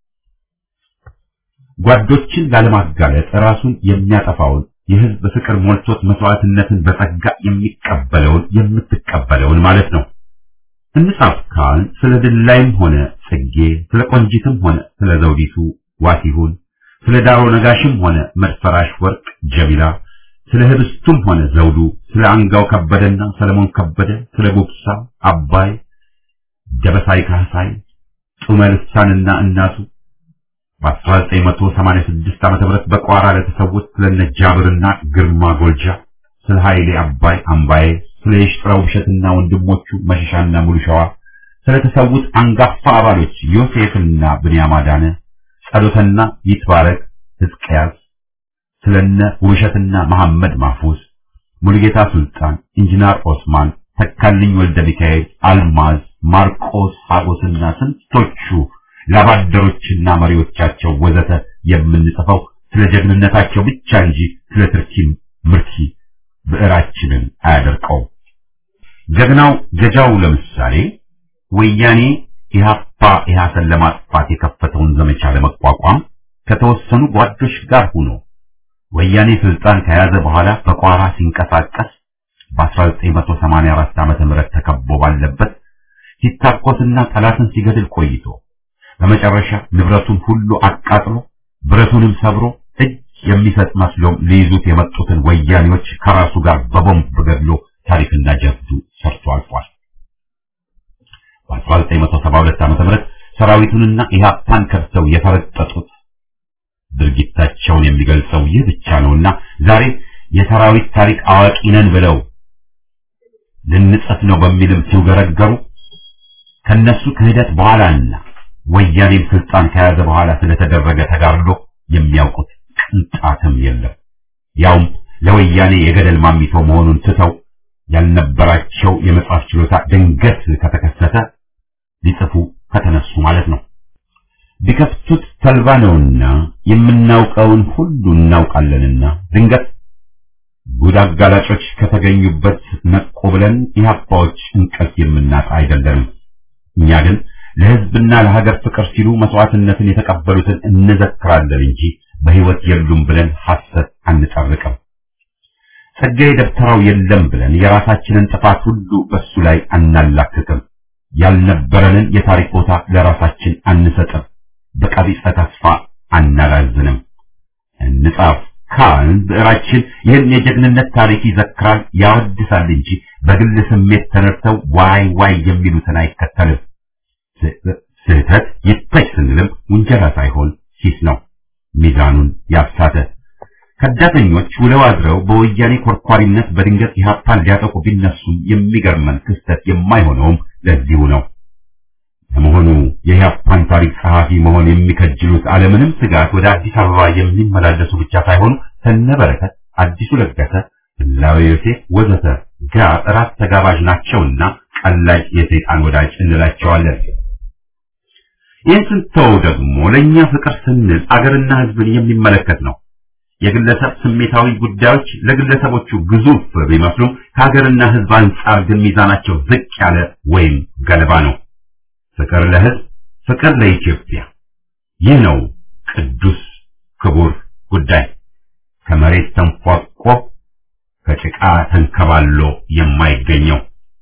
ጓዶችን ላለማጋለጥ ራሱን የሚያጠፋውን የህዝብ ፍቅር ሞልቶት መስዋዕትነትን በጸጋ የሚቀበለውን የምትቀበለውን ማለት ነው። እንጻፍ ካል ስለ ድላይም ሆነ ጽጌ፣ ስለ ቆንጂትም ሆነ ስለ ዘውዲቱ ዋሲሁን፣ ስለ ዳሮ ነጋሽም ሆነ መድፈራሽ ወርቅ ጀሚላ፣ ስለ ህብስቱም ሆነ ዘውዱ፣ ስለ አንጋው ከበደና ሰለሞን ከበደ፣ ስለ ጉብሳ አባይ፣ ደበሳይ ካህሳይ፣ ጡመ ልሳንና እናቱ በ1986 ዓመተ ምህረት በቋራ ለተሰዉት ስለነ ጃብርና ግርማ ጎልጃ፣ ስለ ኃይሌ አባይ አምባዬ፣ ስለ የሽጥራው ውብሸትና ወንድሞቹ መሸሻና ሙሉሸዋ፣ ስለተሰዉት አንጋፋ አባሎች ዮሴፍና ብንያም አዳነ፣ ጸሎተና ይትባረክ ሕዝቅያስ፣ ስለነ ውብሸትና መሐመድ ማፉስ፣ ሙሉጌታ ሱልጣን፣ ኢንጂነር ኦስማን፣ ተካልኝ ወልደ ሚካኤል፣ አልማዝ፣ ማርቆስ ሀጎስና ስንቶቹ ላባደሮችና መሪዎቻቸው ወዘተ የምንጽፈው ስለ ጀግንነታቸው ብቻ እንጂ ስለ ትርኪ ምርኪ ብዕራችንን አያደርቀውም። ጀግናው ገጃው ለምሳሌ ወያኔ ኢህአፓ ኢህአሰን ለማጥፋት የከፈተውን ዘመቻ ለመቋቋም ከተወሰኑ ጓዶች ጋር ሆኖ ወያኔ ስልጣን ከያዘ በኋላ በቋራ ሲንቀሳቀስ በ1984 ዓመተ ምህረት ተከቦ ባለበት ሲታኮስና ጠላትን ሲገድል ቆይቶ በመጨረሻ ንብረቱን ሁሉ አቃጥሎ ብረቱንም ሰብሮ እጅ የሚሰጥ መስሎም ሊይዙት የመጡትን ወያኔዎች ከራሱ ጋር በቦምብ ገድሎ ታሪክና ጀብዱ ሰርቶ አልፏል። በ1972 ዓመተ ምህረት ሰራዊቱንና ኢህአፓን ከድተው የፈረጠጡት ድርጊታቸውን የሚገልጸው ይህ ብቻ ነውና ዛሬ የሰራዊት ታሪክ አዋቂ ነን ብለው ልንጽፍ ነው በሚልም ሲውገረገሩ ከነሱ ክህደት በኋላና ወያኔም ስልጣን ከያዘ በኋላ ስለተደረገ ተጋድሎ የሚያውቁት ቅንጣትም የለም። ያውም ለወያኔ የገደል ማሚቶ መሆኑን ትተው ያልነበራቸው የመጽሐፍ ችሎታ ድንገት ከተከሰተ ሊጽፉ ከተነሱ ማለት ነው። ቢከፍቱት ተልባ ነውና የምናውቀውን ሁሉ እናውቃለንና ድንገት ጉድ አጋላጮች ከተገኙበት ነቁ ብለን ኢህአፓዎች እንቅልፍ የምናጣ አይደለንም። እኛ ግን ለህዝብና ለሀገር ፍቅር ሲሉ መስዋዕትነትን የተቀበሉትን እንዘክራለን እንጂ በህይወት የሉም ብለን ሐሰት አንጠርቅም። ጸጋዬ ደብተራው የለም ብለን የራሳችንን ጥፋት ሁሉ በሱ ላይ አናላክክም። ያልነበረንን የታሪክ ቦታ ለራሳችን አንሰጥም። በቀቢጸ ተስፋ አናላዝንም። እንጻፍ ካልን ብዕራችን ይህን የጀግንነት ታሪክ ይዘክራል፣ ያወድሳል እንጂ በግል ስሜት ተነድተው ዋይ ዋይ የሚሉትን አይከተልም። ስህተት ይታይ ስንልም ውንጀላ ሳይሆን ሂስ ነው። ሚዛኑን ያሳተ ከዳተኞች ውለው አድረው በወያኔ ኮርኳሪነት በድንገት ኢህአፓን ሊያጠቁ ቢነሱም የሚገርመን ክስተት የማይሆነውም ለዚሁ ነው። ለመሆኑ የኢህአፓን ታሪክ ጸሐፊ መሆን የሚከጅሉት አለምንም ስጋት ወደ አዲስ አበባ የሚመላለሱ ብቻ ሳይሆኑ ከነበረከት አዲሱ ለገሰ፣ ህላዌ ዮሴፍ ወዘተ ጋር እራት ተጋባዥ ናቸውና ቀላጭ የሰይጣን ወዳጅ እንላቸዋለን። ይህን ስንተው ደግሞ ለእኛ ፍቅር ስንል አገርና ህዝብን የሚመለከት ነው። የግለሰብ ስሜታዊ ጉዳዮች ለግለሰቦቹ ግዙፍ ቢመስሉም ከሀገርና ሕዝብ አንጻር ግን ሚዛናቸው ዝቅ ያለ ወይም ገለባ ነው። ፍቅር ለሕዝብ፣ ፍቅር ለኢትዮጵያ። ይህ ነው ቅዱስ ክቡር ጉዳይ ከመሬት ተንፏቆ ከጭቃ ተንከባሎ የማይገኘው።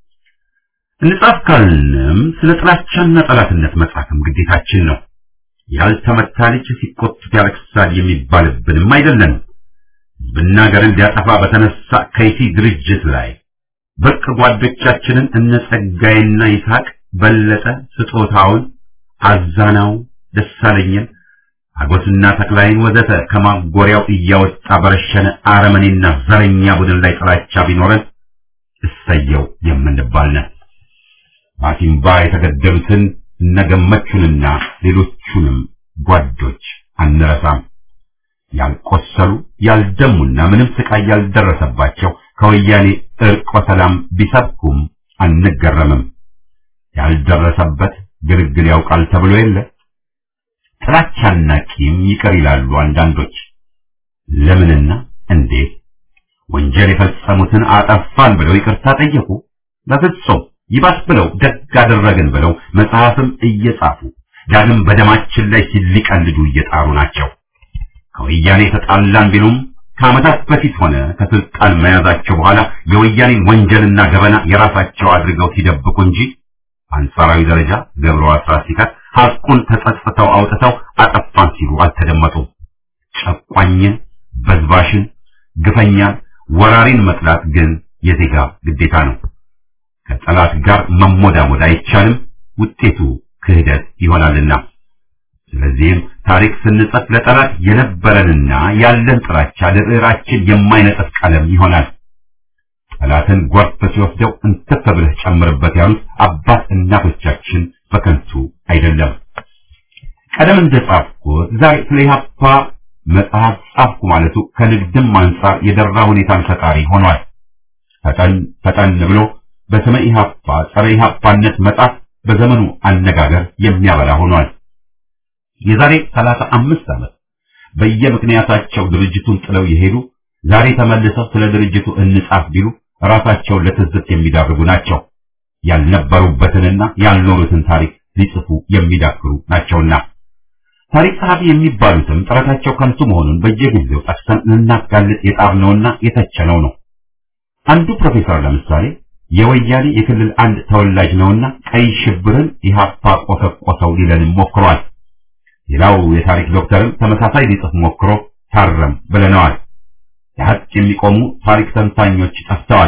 እንጻፍ ካልንም ስለ ጥላቻና ጠላትነት መጻፍም ግዴታችን ነው። ያልተመታ ልጅ ሲቆጡት ያለቅሳል የሚባልብንም አይደለንም። ሕዝብና ሀገርን ሊያጠፋ በተነሳ ከይሲ ድርጅት ላይ ብርቅ ጓዶቻችንን እነ ጸጋይና ይስሐቅ በለጠ ስጦታውን፣ አዛናው፣ ደሳለኝን፣ አጎስና ተክላይን ወዘተ ከማጎሪያው እያወጣ በረሸነ አረመኔና ዘረኛ ቡድን ላይ ጥላቻ ቢኖረን እሰየው የምንባል ነን። ባቲምባ የተገደሉትን እነገመቹንና ሌሎቹንም ጓዶች አንረሳም። ያልቆሰሉ ያልደሙና ምንም ስቃይ ያልደረሰባቸው ከወያኔ እርቆ ሰላም ቢሰብኩም አንገረምም። ያልደረሰበት ግልግል ያውቃል ተብሎ የለ። ጥላቻና ቂም ይቀር ይላሉ አንዳንዶች። ለምንና እንዴት ወንጀል የፈጸሙትን አጠፋን ብለው ይቅርታ ጠየቁ? በፍጹም ይባስ ብለው ደግ አደረግን ብለው መጽሐፍም እየጻፉ ዳግም በደማችን ላይ ሲሊቀልዱ እየጣሩ ናቸው። ከወያኔ ተጣላን ቢሉም ከዓመታት በፊት ሆነ ከስልጣን መያዛቸው በኋላ የወያኔን ወንጀልና ገበና የራሳቸው አድርገው ሲደብቁ እንጂ አንጻራዊ ደረጃ ገብረው አስራት ሲቀር ሐቁን ተጸጽተው አውጥተው አጠፋን ሲሉ አልተደመጡም። ጨቋኝን፣ በዝባሽን፣ ግፈኛን፣ ወራሪን መጥላት ግን የዜጋ ግዴታ ነው። ከጠላት ጋር መሞዳሞድ አይቻልም፣ ውጤቱ ክህደት ይሆናልና። ስለዚህም ታሪክ ስንጽፍ ለጠላት የነበረንና ያለን ጥላቻ ለብዕራችን የማይነጥፍ ቀለም ይሆናል። ጠላትን ጎርፍ ሲወስደው እንትፍ ብለህ ጨምርበት ያሉት አባት እናቶቻችን በከንቱ አይደለም። ቀደም እንደጻፍኩት ዛሬ ስለ ኢህአፓ መጽሐፍ ጻፍኩ ማለቱ ከንግድም አንጻር የደራ ሁኔታን ፈጣሪ ሆኗል። ፈጠን ፈጠን ብሎ በስመ ኢህአፓ ጸረ ኢህአፓነት መጻፍ በዘመኑ አነጋገር የሚያበላ ሆኗል። የዛሬ ሰላሳ አምስት ዓመት በየምክንያታቸው ድርጅቱን ጥለው የሄዱ ዛሬ ተመልሰው ስለ ድርጅቱ እንጻፍ ቢሉ ራሳቸውን ለትዝብት የሚዳርጉ ናቸው። ያልነበሩበትንና ያልኖሩትን ታሪክ ሊጽፉ የሚዳክሩ ናቸውና ታሪክ ጸሐፊ የሚባሉትም ጥረታቸው ከንቱ መሆኑን በየጊዜው ጠቅሰን ልናጋልጥ የጣርነውና የተቸነው ነው። አንዱ ፕሮፌሰር ለምሳሌ የወያኔ የክልል አንድ ተወላጅ ነውና ቀይ ሽብርን ኢህአፓ ቆሰቆሰው ሊለንም ሞክሯል። ሌላው የታሪክ ዶክተርም ተመሳሳይ ሊጽፍ ሞክሮ ታረም ብለነዋል። ለሀቅ የሚቆሙ ታሪክ ተንታኞች ጠፍተዋል።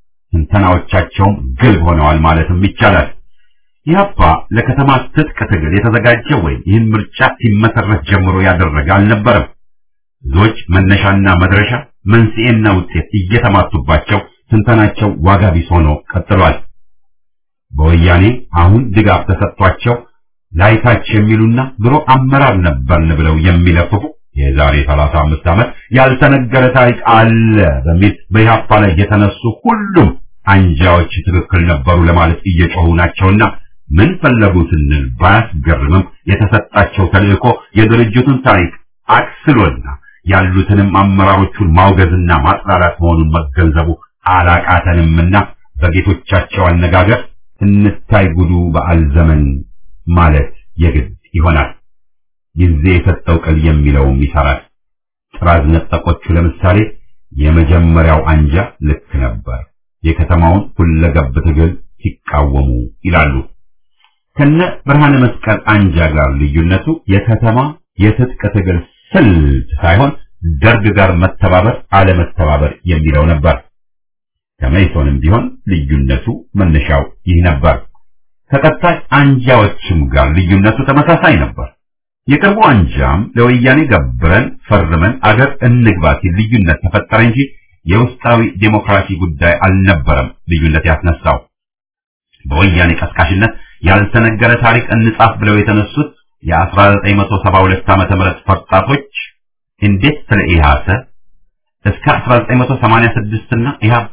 ትንተናዎቻቸውም ግልብ ሆነዋል ማለትም ይቻላል። ኢህአፓ ለከተማ ትጥቅ ትግል የተዘጋጀ ወይም ይህን ምርጫ ሲመሰረት ጀምሮ ያደረገ አልነበረም። ብዙዎች መነሻና መድረሻ መንስኤና ውጤት እየተማቱባቸው ትንተናቸው ዋጋ ቢስ ሆኖ ቀጥሏል። በወያኔ አሁን ድጋፍ ተሰጥቷቸው ላይታች የሚሉና ድሮ አመራር ነበርን ብለው የሚለፍፉ የዛሬ 35 ዓመት ያልተነገረ ታሪክ አለ በሚል በኢህአፓ ላይ የተነሱ ሁሉም አንጃዎች ትክክል ነበሩ ለማለት እየጮሁ ናቸውና ምን ፈለጉ ስንል ባያስገርምም የተሰጣቸው ተልእኮ የድርጅቱን ታሪክ አክስሎና ያሉትንም አመራሮቹን ማውገዝና ማጥላላት መሆኑን መገንዘቡ አላቃተንምና በጌቶቻቸው አነጋገር እንታይ ጉዱ በዓል ዘመን ማለት የግድ ይሆናል። ጊዜ የሰጠው ቅል የሚለውም ይሰራል። ጥራዝ ነጠቆቹ ለምሳሌ የመጀመሪያው አንጃ ልክ ነበር፣ የከተማውን ሁለገብ ትግል ሲቃወሙ ይላሉ። ከነ ብርሃነ መስቀል አንጃ ጋር ልዩነቱ የከተማ የትጥቅ ትግል ስልት ሳይሆን ደርግ ጋር መተባበር አለመተባበር የሚለው ነበር። ከመይሶንም ቢሆን ልዩነቱ መነሻው ይህ ነበር። ከቀጣይ አንጃዎችም ጋር ልዩነቱ ተመሳሳይ ነበር። የቅርቡ አንጃም ለወያኔ ገብረን ፈርመን አገር እንግባ ሲል ልዩነት ተፈጠረ እንጂ የውስጣዊ ዴሞክራሲ ጉዳይ አልነበረም ልዩነት ያስነሳው። በወያኔ ቀስቃሽነት ያልተነገረ ታሪክ እንጻፍ ብለው የተነሱት የ1972 ዓመተ ምህረት ፈርጣቶች እንዴት ስለ ኢህአሰ እስከ 1986 እና ኢህአፓ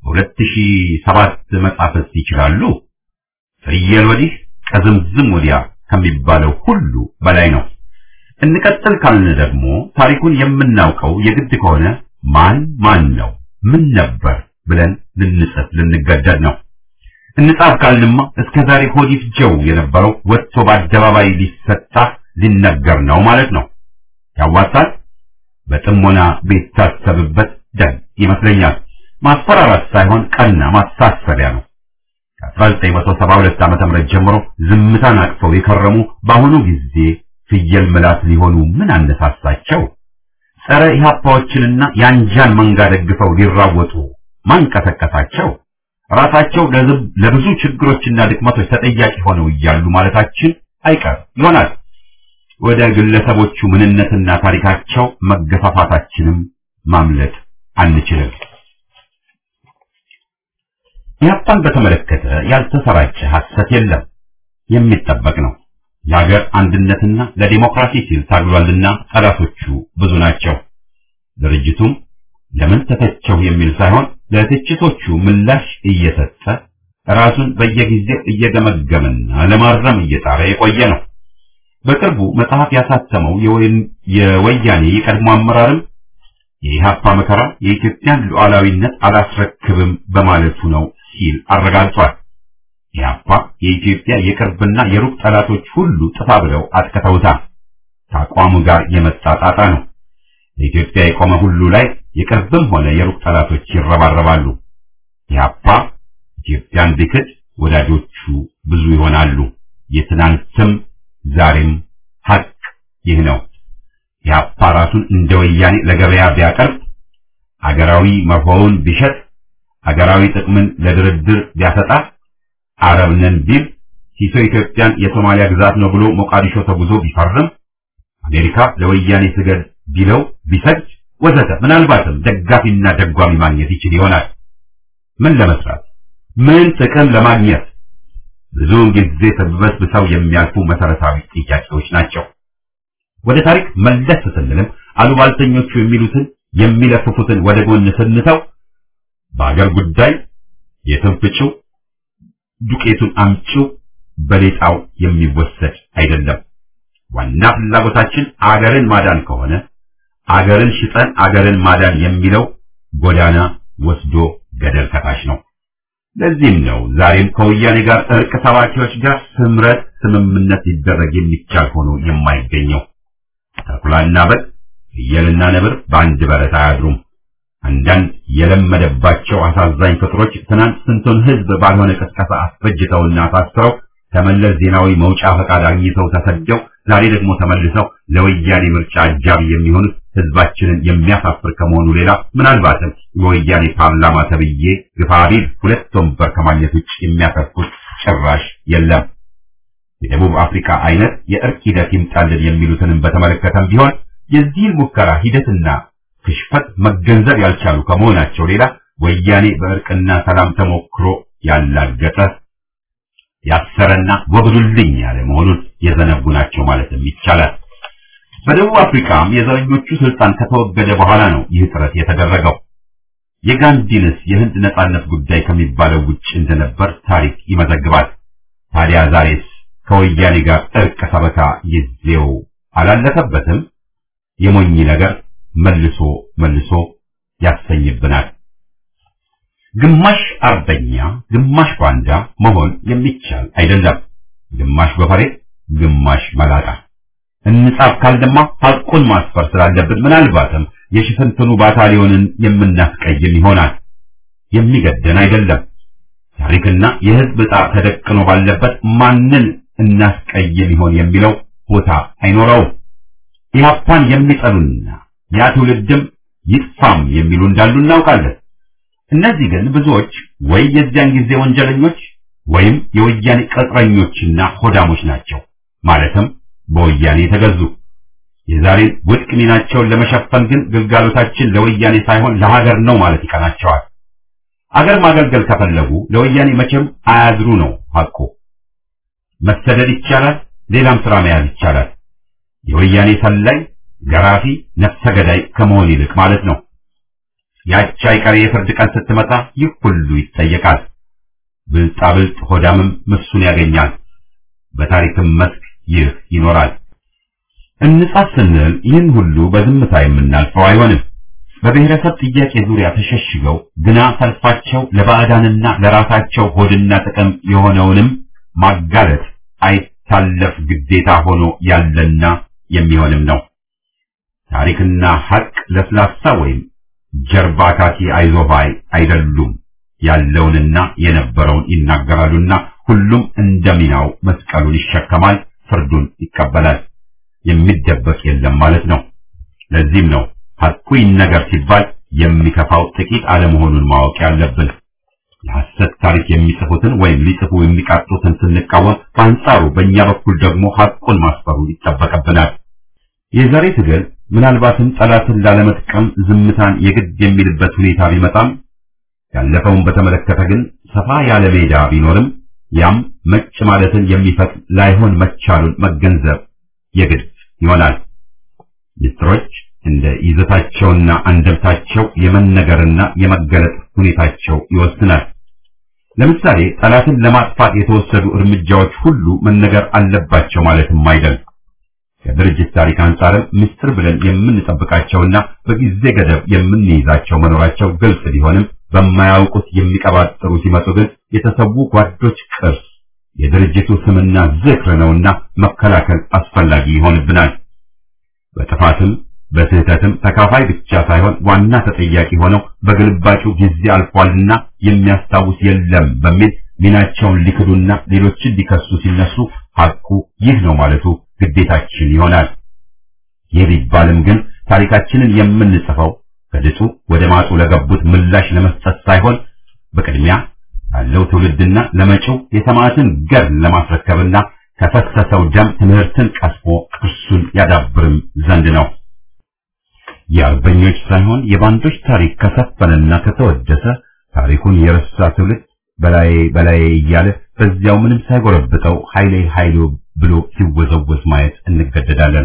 በ2007 መጻፍስ ይችላሉ? ፍየል ወዲህ ከዝምዝም ወዲያ ከሚባለው ሁሉ በላይ ነው። እንቀጥል ካልን ደግሞ ታሪኩን የምናውቀው የግድ ከሆነ ማን ማን ነው ምን ነበር ብለን ልንጽፍ ልንገደድ ነው። እንጻፍ ካልንማ እስከ ዛሬ ሆድ ይፍጀው የነበረው ወጥቶ በአደባባይ ሊሰጣ ሊነገር ነው ማለት ነው። ያዋጣል። በጥሞና ቢታሰብበት ደግ ይመስለኛል። ማስፈራራት ሳይሆን ቀና ማሳሰቢያ ነው። ከ1972 ዓመተ ምህረት ጀምሮ ዝምታን አቅፈው የከረሙ በአሁኑ ጊዜ ፍየል ምላስ ሊሆኑ ምን አነሳሳቸው? ጸረ ኢህአፓዎችንና የአንጃን መንጋ ደግፈው ሊራወጡ ማንቀሰቀሳቸው? ራሳቸው ለብዙ ችግሮችና ድክመቶች ተጠያቂ ሆነው እያሉ ማለታችን አይቀር ይሆናል። ወደ ግለሰቦቹ ምንነትና ታሪካቸው መገፋፋታችንም ማምለጥ አንችልም። ኢህአፓን በተመለከተ ያልተሰራጨ ሐሰት የለም፣ የሚጠበቅ ነው። የሀገር አንድነትና ለዲሞክራሲ ሲል ታግሏልና ጠላቶቹ ብዙ ናቸው። ድርጅቱም ለምን ተተቸው የሚል ሳይሆን ለትችቶቹ ምላሽ እየሰጠ ራሱን በየጊዜው እየገመገመና ለማረም እየጣረ የቆየ ነው። በቅርቡ መጽሐፍ ያሳተመው የወያኔ የቀድሞ አመራርም የኢህአፓ መከራ የኢትዮጵያን ሉዓላዊነት አላስረክብም በማለቱ ነው ሲል አረጋግጧል። ኢህአፓ የኢትዮጵያ የቅርብና የሩቅ ጠላቶች ሁሉ ጥፋ ብለው አጥቅተውታል። ከአቋሙ ጋር የመጣ ጣጣ ነው። ለኢትዮጵያ የቆመ ሁሉ ላይ የቅርብም ሆነ የሩቅ ጠላቶች ይረባረባሉ። ኢህአፓ ኢትዮጵያን ቢክድ ወዳጆቹ ብዙ ይሆናሉ። የትናንትም ዛሬም ሀቅ ይህ ነው። ኢህአፓ ራሱን እንደ ወያኔ ለገበያ ቢያቀርብ፣ አገራዊ መርሆውን ቢሸጥ፣ አገራዊ ጥቅምን ለድርድር ቢያሰጣ፣ አረብ ነን ቢል፣ ሲሶ ኢትዮጵያን የሶማሊያ ግዛት ነው ብሎ ሞቃዲሾ ተጉዞ ቢፈርም፣ አሜሪካ ለወያኔ ስገድ ቢለው ቢሰጅ ወዘተ ምናልባትም ደጋፊና ደጓሚ ማግኘት ይችል ይሆናል። ምን ለመስራት ምን ጥቅም ለማግኘት ብዙውን ጊዜ ተበስብሰው የሚያልፉ መሰረታዊ ጥያቄዎች ናቸው። ወደ ታሪክ መለስ ስንልም አሉባልተኞቹ የሚሉትን የሚለፍፉትን ወደ ጎን ስንተው በአገር ጉዳይ የትንፍጭው ዱቄቱን አምጪው በሌጣው የሚወሰድ አይደለም። ዋና ፍላጎታችን አገርን ማዳን ከሆነ አገርን ሽጠን አገርን ማዳን የሚለው ጎዳና ወስዶ ገደል ከታች ነው። ለዚህም ነው ዛሬም ከወያኔ ጋር እርቅ ሰባኪዎች ጋር ስምረት ስምምነት ሊደረግ የሚቻል ሆኖ የማይገኘው። ተኩላና በግ ፍየልና ነብር በአንድ በረት አያድሩም። አንዳንድ የለመደባቸው አሳዛኝ ፍጥሮች ትናንት ስንቱን ሕዝብ ባልሆነ ቅስቀሳ አስፈጅተውና አሳስረው ከመለስ ዜናዊ መውጫ ፈቃድ አግኝተው ተሰደው ዛሬ ደግሞ ተመልሰው ለወያኔ ምርጫ አጃቢ የሚሆኑት ሕዝባችንን የሚያሳፍር ከመሆኑ ሌላ ምናልባትም የወያኔ ፓርላማ ተብዬ ግፋቢል ሁለት ወንበር ከማግኘት ውጭ የሚያተርፉት ጭራሽ የለም። የደቡብ አፍሪካ አይነት የእርቅ ሂደት ይምጣልን የሚሉትንም በተመለከተም ቢሆን የዚህን ሙከራ ሂደትና ክሽፈት መገንዘብ ያልቻሉ ከመሆናቸው ሌላ ወያኔ በእርቅና ሰላም ተሞክሮ ያላገጠ ያሰረና ወግዱልኝ ያለ መሆኑን የዘነጉ ናቸው ማለትም ይቻላል። በደቡብ አፍሪካም የዘረኞቹ ስልጣን ከተወገደ በኋላ ነው ይህ ጥረት የተደረገው። የጋንዲንስ የህንድ ነጻነት ጉዳይ ከሚባለው ውጭ እንደነበር ታሪክ ይመዘግባል። ታዲያ ዛሬስ ከወያኔ ጋር እርቅ ሰበካ ጊዜው አላለፈበትም? የሞኝ ነገር መልሶ መልሶ ያሰኝብናል። ግማሽ አርበኛ ግማሽ ባንዳ መሆን የሚቻል አይደለም። ግማሽ ጎፈሬ ግማሽ መላጣ። እንጻፍ ካልደማ ሐቁን ማስፈር ስላለብን ምናልባትም የሽፍንትኑ ባታሊዮንን የምናስቀይም ይሆናል። የሚገደን አይደለም። ታሪክና የህዝብ ዕጣ ተደቅኖ ባለበት ማንን እናስቀይም ይሆን የሚለው ቦታ አይኖረውም። ኢህአፓን የሚጠሉና ያ ትውልድም ይጥፋም የሚሉ እንዳሉ እናውቃለን። እነዚህ ግን ብዙዎች ወይ የዚያን ጊዜ ወንጀለኞች ወይም የወያኔ ቅጥረኞችና ሆዳሞች ናቸው። ማለትም በወያኔ የተገዙ። የዛሬን ውድቅ ሚናቸውን ለመሸፈን ግን ግልጋሎታችን ለወያኔ ሳይሆን ለሀገር ነው ማለት ይቀናቸዋል። አገር ማገልገል ከፈለጉ ለወያኔ መቼም አያዝሩ ነው ሐቁ። መሰደድ ይቻላል፣ ሌላም ስራ መያዝ ይቻላል። የወያኔ ሰላይ፣ ገራፊ፣ ነፍሰ ገዳይ ከመሆን ይልቅ ማለት ነው። ያቺ አይቀሬ የፍርድ ቀን ስትመጣ ይህ ሁሉ ይጠየቃል። ብልጣብልጥ ሆዳምም ምሱን ያገኛል። በታሪክም መስክ ይህ ይኖራል። እንጻፍ ስንል ይህን ሁሉ በዝምታ የምናልፈው አይሆንም። በብሔረሰብ ጥያቄ ዙሪያ ተሸሽገው ግና ሰልፋቸው ለባዕዳንና ለራሳቸው ሆድና ጥቅም የሆነውንም ማጋለጥ አይታለፍ ግዴታ ሆኖ ያለና የሚሆንም ነው። ታሪክና ሐቅ ለስላሳ ወይም ጀርባ ካኪ አይዞባይ አይደሉም። ያለውንና የነበረውን ይናገራሉና ሁሉም እንደሚናው መስቀሉን ይሸከማል፣ ፍርዱን ይቀበላል። የሚደበቅ የለም ማለት ነው። ለዚህም ነው ሐቁ ይነገር ሲባል የሚከፋው ጥቂት አለመሆኑን ማወቅ ያለብን። የሐሰት ታሪክ የሚጽፉትን ወይም ሊጽፉ የሚቃጡትን ስንቃወም፣ በአንጻሩ በእኛ በኩል ደግሞ ሐቁን ማስፈሩ ይጠበቅብናል። የዛሬ ትግል ምናልባትም ጠላትን ላለመጥቀም ዝምታን የግድ የሚልበት ሁኔታ ቢመጣም ያለፈውን በተመለከተ ግን ሰፋ ያለ ሜዳ ቢኖርም ያም መጭ ማለትን የሚፈቅድ ላይሆን መቻሉን መገንዘብ የግድ ይሆናል። ምስጢሮች እንደ ይዘታቸውና አንደምታቸው የመነገርና የመገለጥ ሁኔታቸው ይወስናል። ለምሳሌ ጠላትን ለማጥፋት የተወሰዱ እርምጃዎች ሁሉ መነገር አለባቸው ማለትም አይደል። ከድርጅት ታሪክ አንጻርም ምስጢር ብለን የምንጠብቃቸውና በጊዜ ገደብ የምንይዛቸው መኖራቸው ግልጽ ቢሆንም በማያውቁት የሚቀባጥሩ ሲመጡ ግን የተሰዉ ጓዶች ቅርስ የድርጅቱ ስምና ዝክር ነውና መከላከል አስፈላጊ ይሆንብናል። በጥፋትም በስህተትም ተካፋይ ብቻ ሳይሆን ዋና ተጠያቂ ሆነው በግልባጩ ጊዜ አልፏልና የሚያስታውስ የለም በሚል ሚናቸውን ሊክዱና ሌሎችን ሊከሱ ሲነሱ ሐቁ ይህ ነው ማለቱ ግዴታችን ይሆናል። ይህ ቢባልም ግን ታሪካችንን የምንጽፈው ከድጡ ወደ ማጡ ለገቡት ምላሽ ለመስጠት ሳይሆን በቅድሚያ ያለው ትውልድና ለመጪው የሰማዕትን ገድል ለማስረከብና ከፈሰሰው ደም ትምህርትን ቀስሞ ቅርሱን ያዳብርም ዘንድ ነው። የአርበኞች ሳይሆን የባንዶች ታሪክ ከሰፈነና ከተወደሰ ታሪኩን የረሳ ትውልድ በላይ በላይ እያለ በዚያው ምንም ሳይጎረብጠው ኃይሌ ኃይሉ ብሎ ሲወዘወዝ ማየት እንገደዳለን።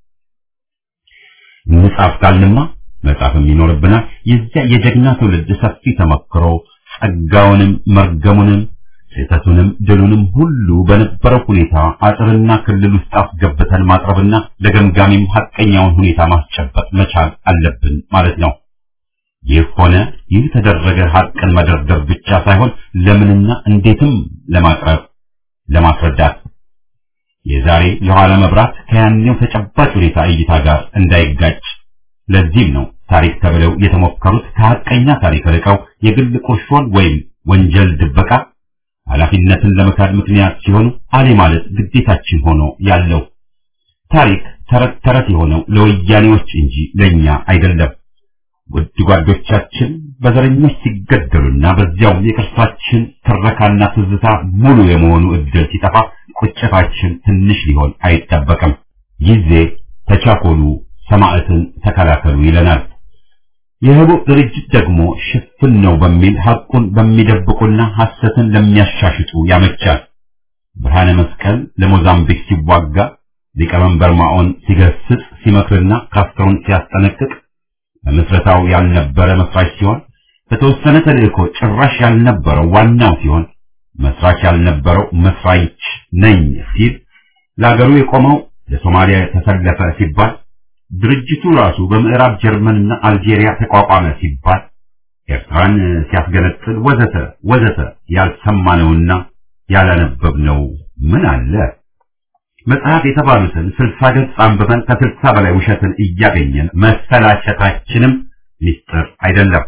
እንጻፍ ካልንማ መጻፍም ይኖርብናል። የዚያ የጀግና ትውልድ ሰፊ ተመክሮ ጸጋውንም መርገሙንም ስህተቱንም ድሉንም ሁሉ በነበረው ሁኔታ አጥርና ክልል ውስጥ አስገብተን ማቅረብና ለገምጋሚም ሐቀኛውን ሁኔታ ማስጨበጥ መቻል አለብን ማለት ነው። ይህ ሆነ ይህ ተደረገ ሐቅን መደርደር ብቻ ሳይሆን ለምንና እንዴትም ለማቅረብ ለማስረዳት የዛሬ የኋላ መብራት ከያኔው ተጨባጭ ሁኔታ እይታ ጋር እንዳይጋጭ ለዚህም ነው ታሪክ ተብለው የተሞከሩት ከሐቀኛ ታሪክ ርቀው የግል ቁርሾን ወይም ወንጀል ድበቃ ኃላፊነትን ለመካድ ምክንያት ሲሆኑ አሌ ማለት ግዴታችን ሆኖ ያለው ታሪክ ተረት ተረት የሆነው ለወያኔዎች እንጂ ለኛ አይደለም። ውድ ጓዶቻችን በዘረኞች ሲገደሉና በዚያው የቅርሳችን ትረካና ትዝታ ሙሉ የመሆኑ እድል ሲጠፋ ቁጭታችን ትንሽ ሊሆን አይጠበቅም። ጊዜ ተቻኮሉ፣ ሰማዕትን ተከላከሉ ይለናል። የህቡዕ ድርጅት ደግሞ ሽፍን ነው በሚል ሐቁን በሚደብቁና ሐሰትን ለሚያሻሽጡ ያመቻል። ብርሃነ መስቀል ለሞዛምቢክ ሲዋጋ ሊቀመንበር ማኦን ሲገስጽ ሲመክርና ካስትሮን ሲያስጠነቅቅ በምስረታው ያልነበረ መስራች ሲሆን በተወሰነ ተልእኮ ጭራሽ ያልነበረው ዋናው ሲሆን መስራች ያልነበረው መስራች ነኝ ሲል ለአገሩ የቆመው ለሶማሊያ ተሰለፈ ሲባል ድርጅቱ ራሱ በምዕራብ ጀርመንና አልጄሪያ ተቋቋመ ሲባል ኤርትራን ሲያስገነጥል ወዘተ ወዘተ ያልሰማነውና ያላነበብነው ምን አለ? መጽሐፍ የተባሉትን ስልሳ ገጽ አንብበን ከስልሳ በላይ ውሸትን እያገኘን መሰላቸታችንም ሚስጥር አይደለም።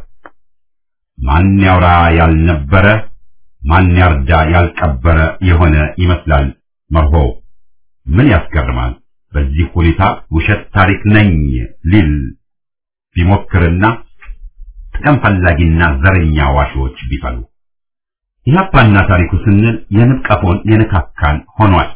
ማን ያውራ ያልነበረ ማን ያርዳ ያልቀበረ የሆነ ይመስላል መርሆ። ምን ያስገርማል? በዚህ ሁኔታ ውሸት ታሪክ ነኝ ሊል ቢሞክርና ጥቅም ፈላጊና ዘረኛ ዋሾች ቢፈሉ ኢህአፓና ታሪኩ ስንል የንብ ቀፎን የነካካን ሆኗል።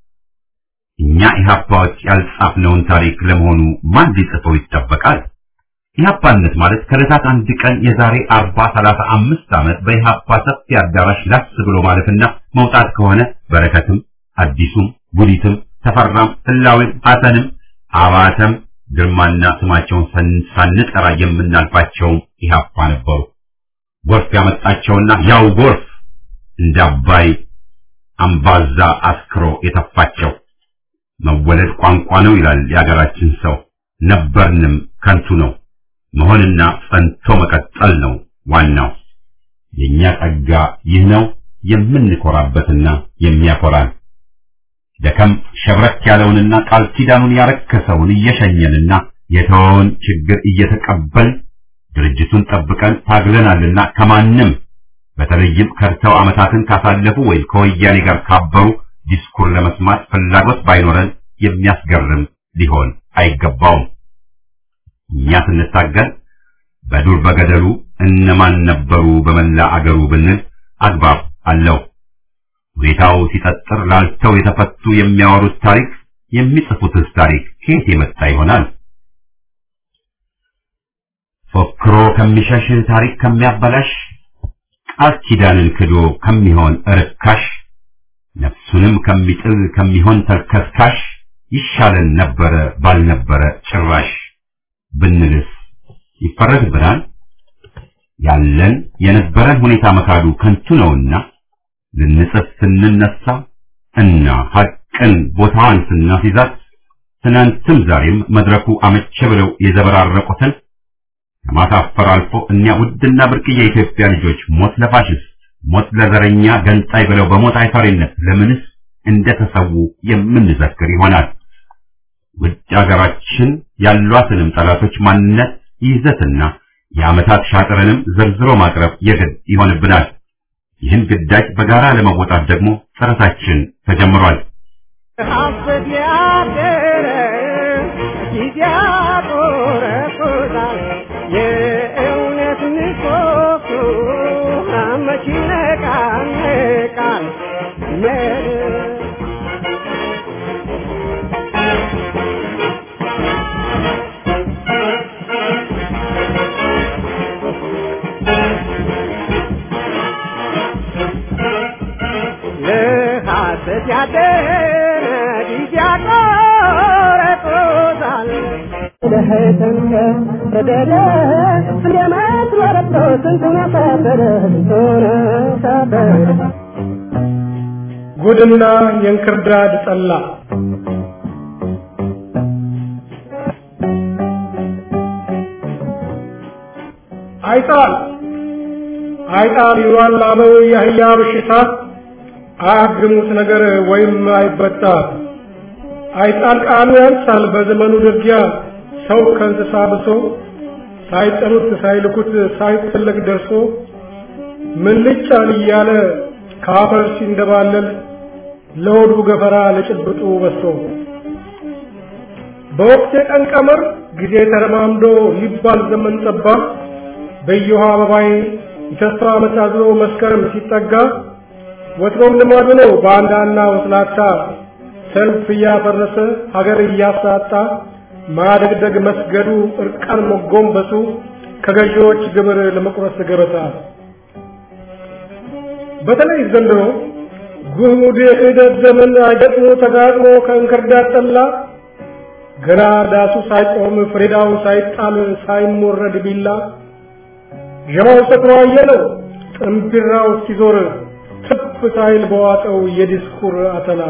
እኛ ኢህአፓዎች ያልጻፍነውን ታሪክ ለመሆኑ ማን ሊጽፈው ይጠበቃል? ኢህአፓነት ማለት ከዕለታት አንድ ቀን የዛሬ አርባ ሰላሳ አምስት ዓመት በኢህአፓ ሰፊ አዳራሽ ላስ ብሎ ማለፍና መውጣት ከሆነ በረከትም አዲሱም ጉዲትም ተፈራም ህላዊም ሐሰንም አባተም ግርማና ስማቸውን ሳንጠራ የምናልፋቸውም ኢህአፓ ነበሩ። ጎርፍ ያመጣቸውና ያው ጎርፍ እንደ አባይ አምባዛ አስክሮ የተፋቸው መወለድ ቋንቋ ነው ይላል የአገራችን ሰው። ነበርንም ከንቱ ነው። መሆንና ጸንቶ መቀጠል ነው ዋናው። የኛ ጸጋ ይህ ነው የምንኮራበትና የሚያኮራን። ደከም ሸብረክ ያለውንና ቃል ኪዳኑን ያረከሰውን እየሸኘንና የተወውን ችግር እየተቀበልን ድርጅቱን ጠብቀን ታግለናልና ከማንም በተለይም ከርተው ዓመታትን ካሳለፉ ወይም ከወያኔ ጋር ካበሩ ዲስኩር ለመስማት ፍላጎት ባይኖረን የሚያስገርም ሊሆን አይገባውም። እኛ ስንታገል በዱር በገደሉ እነማን ነበሩ በመላ አገሩ ብንል አግባብ አለው። ሁኔታው ሲጠጥር ላልተው የተፈቱ የሚያወሩት ታሪክ የሚጽፉትስ ታሪክ ከየት የመጣ ይሆናል? ፎክሮ ከሚሸሽ ታሪክ ከሚያበላሽ ቃል ኪዳንን ክዶ ከሚሆን ርካሽ ነፍሱንም ከሚጥል ከሚሆን ተልከስካሽ ይሻለን ነበረ ባልነበረ ጭራሽ ብንልስ ይፈረድብናል። ያለን የነበረን ሁኔታ መካዱ ከንቱ ነውና ልንጽፍ ስንነሳ እና ሐቅን ቦታዋን ስናስይዛት ትናንትም ዛሬም መድረኩ አመቸ ብለው የዘበራረቁትን ከማሳፈር አልፎ እኒያ ውድና ብርቅዬ የኢትዮጵያ ልጆች ሞት ለፋሽስት ሞት ለዘረኛ ገንጣይ ብለው በሞት አይፈሪነት ለምንስ እንደተሰዉ የምንዘክር ይሆናል። ውጭ ሀገራችን ያሏትንም ጠላቶች ማንነት ይዘትና የዓመታት ሻጥርንም ዘርዝሮ ማቅረብ የግድ ይሆንብናል። ይህን ግዳጅ በጋራ ለመወጣት ደግሞ ጥረታችን ተጀምሯል። ሀሰት ያደረ ጊዜ ያቆረቁታል። የእውነት ምሰሶ መች ይነቃነቃል? መድረክ ለሐሰት ያደረ ጊዜ ያቆረቁታል። ለህተንከ ተደረ እንደመት ወረቶ ስንቱን ሰበረ ስንቱን ሰበረ ጉድና የእንክርዳድ ጠላ አይጣል አይጣል ይሏል አበው የአህያ በሽታ አያግሙት ነገር ወይም አይበጣ አይጣል ቃሉ ያንሳል በዘመኑ ድርጊያ ሰው ከእንስሳ ብሶ ሳይጠሩት ሳይልኩት ሳይፈለግ ደርሶ ምን ልጫን እያለ ከአፈር ሲንደባለል ለሆዱ ገፈራ ለጭብጡ በሶ በወቅት የቀን ቀመር ጊዜ ተረማምዶ ሊባል ዘመን ጠባ በየውሃ አበባይ የተስፋ ዓመት አዝሎ መስከረም ሲጠጋ ወትሮም ልማዱ ነው ባንዳና ወስላታ ሰልፍ እያፈረሰ ሀገር እያሳጣ ማደግደግ መስገዱ እርቃን መጎንበሱ ከገዢዎች ግብር ለመቁረስ ገበታ በተለይ ዘንድሮ ጉድ የክህደት ዘመን አይገጥሞ ተጋጥሞ ከእንክርዳድ ጠላ ገና ዳሱ ሳይቆም ፍሬዳው ሳይጣል ሳይሞረድ ቢላ ዠማው ሰክሮ አየለው ጥንቢራው እስኪዞር ትፍ ሳይል በዋጠው የዲስኩር አተላ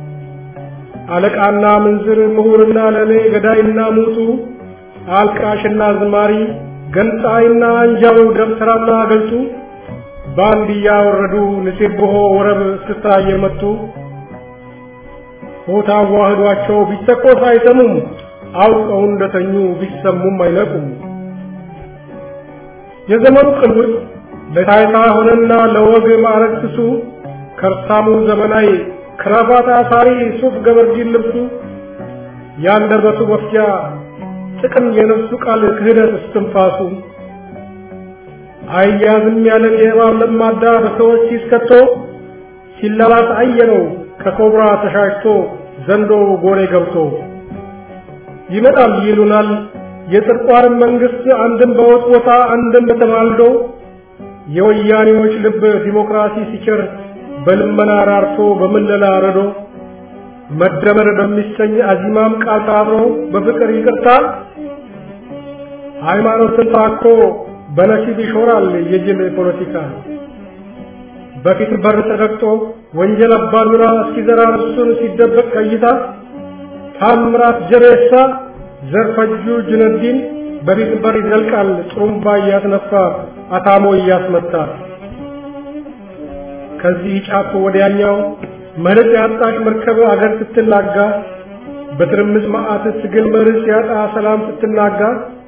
አለቃና ምንዝር ምሁርና ለሌ ገዳይና ሙቱ አልቃሽና ዝማሪ ገንጣይና አንጃው ደብተራና ገልጡ ባንድ እያወረዱ ንሴብሖ ወረብ እስክስታ እየመቱ ሆታ ዋህዷቸው ቢተኮስ አይሰሙም አውቀው እንደተኙ ቢሰሙም አይነቁም። የዘመኑ ቅልውጥ ለታይታ ሆነና ለወግ ማዕረግ ስሱ ከርሳሙ ዘመናዊ ክራባት አሳሪ ሱፍ ገበርጂን ልብሱ ያንደበቱ መፍጃ ጥቅም የነፍሱ ቃል ክህደት እስትንፋሱ አያዝም ያለን የእባብ ለማዳ በሰዎች ሲስከቶ ሲላላስ አየነው ከኮብራ ተሻሽቶ ዘንዶ ጎሬ ገብቶ ይመጣል ይሉናል የጥርቋርን መንግስት አንድም በወጥ ቦታ አንድም በተማልዶ የወያኔዎች ልብ ዲሞክራሲ ሲቸር በልመና ራርቶ በምለላ ረዶ መደመር በሚሰኝ አዚማም ቃል ታብሮ በፍቅር ይቅርታ ሃይማኖትን ታኮ በነሲብ ይሾራል የጅል ፖለቲካ በፊት በር ተረግጦ ወንጀል አባዱራ እስኪዘራ እሱን ሲደበቅ ከይታ ታምራት ጀሬሳ ዘርፈጁ ጁነዲን በፊት በር ይዘልቃል ጥሩምባ እያስነፋ አታሞ እያስመታ ከዚህ ጫፍ ወዲያኛው መርጽ ያጣሽ መርከብ አገር ስትናጋ በትርምስ መዓት ትግል መርጽ ያጣ ሰላም ስትናጋ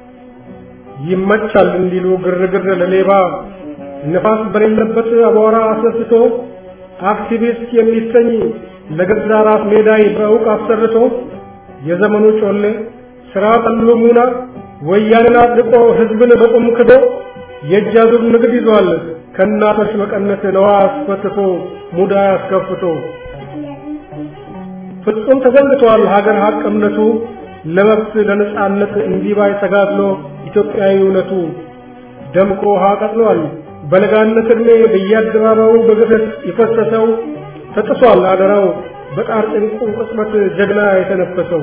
ይመቻል እንዲሉ ግርግር ለሌባ ነፋስ በሌለበት አቧራ አስነስቶ አክቲቪስት የሚሰኝ ለገዛ ራስ ሜዳይ በእውቅ አሰርቶ የዘመኑ ጮሌ ስራ ጠሉ ሙና ወያንን አጥቆ ህዝብን በቁም ክዶ የእጅ አዙር ንግድ ይዟል ከእናቶች መቀነት ነዋ አስፈትቶ ሙዳ አስከፍቶ ፍጹም ተዘንግቷል ሀገር ሀቅ እምነቱ ለመብት ለነጻነት እንዲባይ ተጋድሎ ኢትዮጵያዊ እውነቱ ደምቆ ውሃ ቀጥሏል በለጋነት ዕድሜ በየአደባባዩ በግፍት የፈሰሰው ተጥሷል አደራው በጣር ጭንቁ ቅጽበት ጀግና የተነፈሰው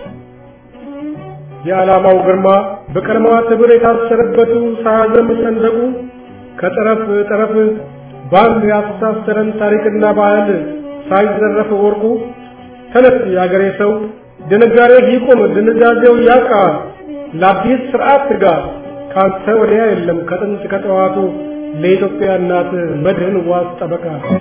የዓላማው ግርማ በቀለማት ሕብር የታሰረበቱ ሳያዘም ሰንደቁ ከጠረፍ ጠረፍ ባንድ ያስተሳሰረን ታሪክና ባህል ሳይዘረፍ ወርቁ ተነስ የአገሬ ሰው ድንጋሬ ይቁም ድንዛዜው ያቃ ለአዲስ ስርዓት ትጋ ካንተ ወዲያ የለም ከጥንት ከጠዋቱ ለኢትዮጵያ እናት መድህን ዋስ ጠበቃ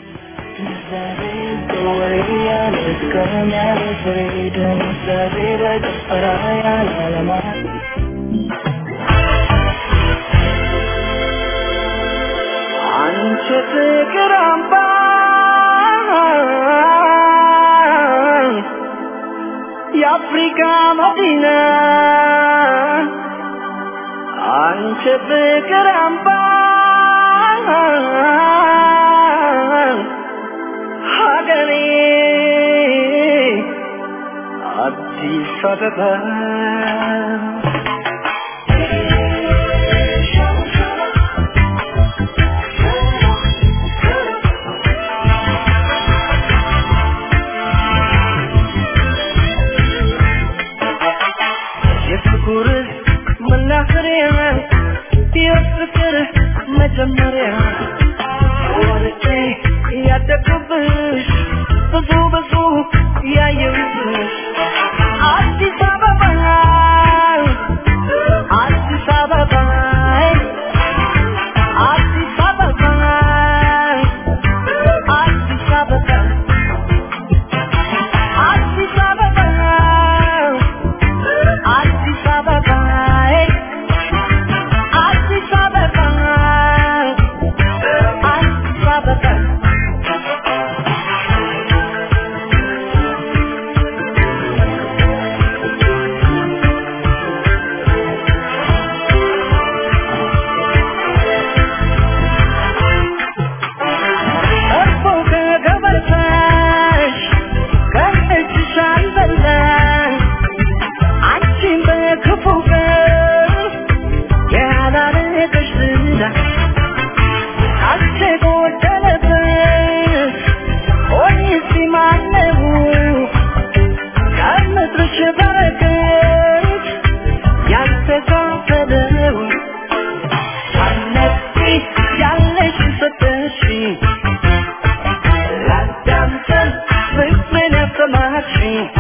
አንቺ ፍቅር አምባ የአፍሪካ መዲና አንቺ ፍቅር አምባ ሀገሬ አዲስ አበባ የፍቅር መናኸሪያ የፍቅር መጀመሪያ ወርጬ ያደግኩብሽ ብዙ ብዙ ያየሁብሽ አዲስ አበባ አዲስ አበባ አዲስ አበባ አዲስ አበባ አዲስ አበባ አዲስ አበባ አዲስ አበባ አዲስ አበባ እርፎ ከገበታሽ ከእጅሽ አልበላሽ አንቺን በክፉ ቀን ያላረገሽ ዝና አንቺ ጎደለበት ሆይስ ማነው ከምድርሽ በረከት ያልተካፈለው አነቂ ያለሽ ሰጠሽ ላዳምጠን ፍቅርን ያሰማሽኝ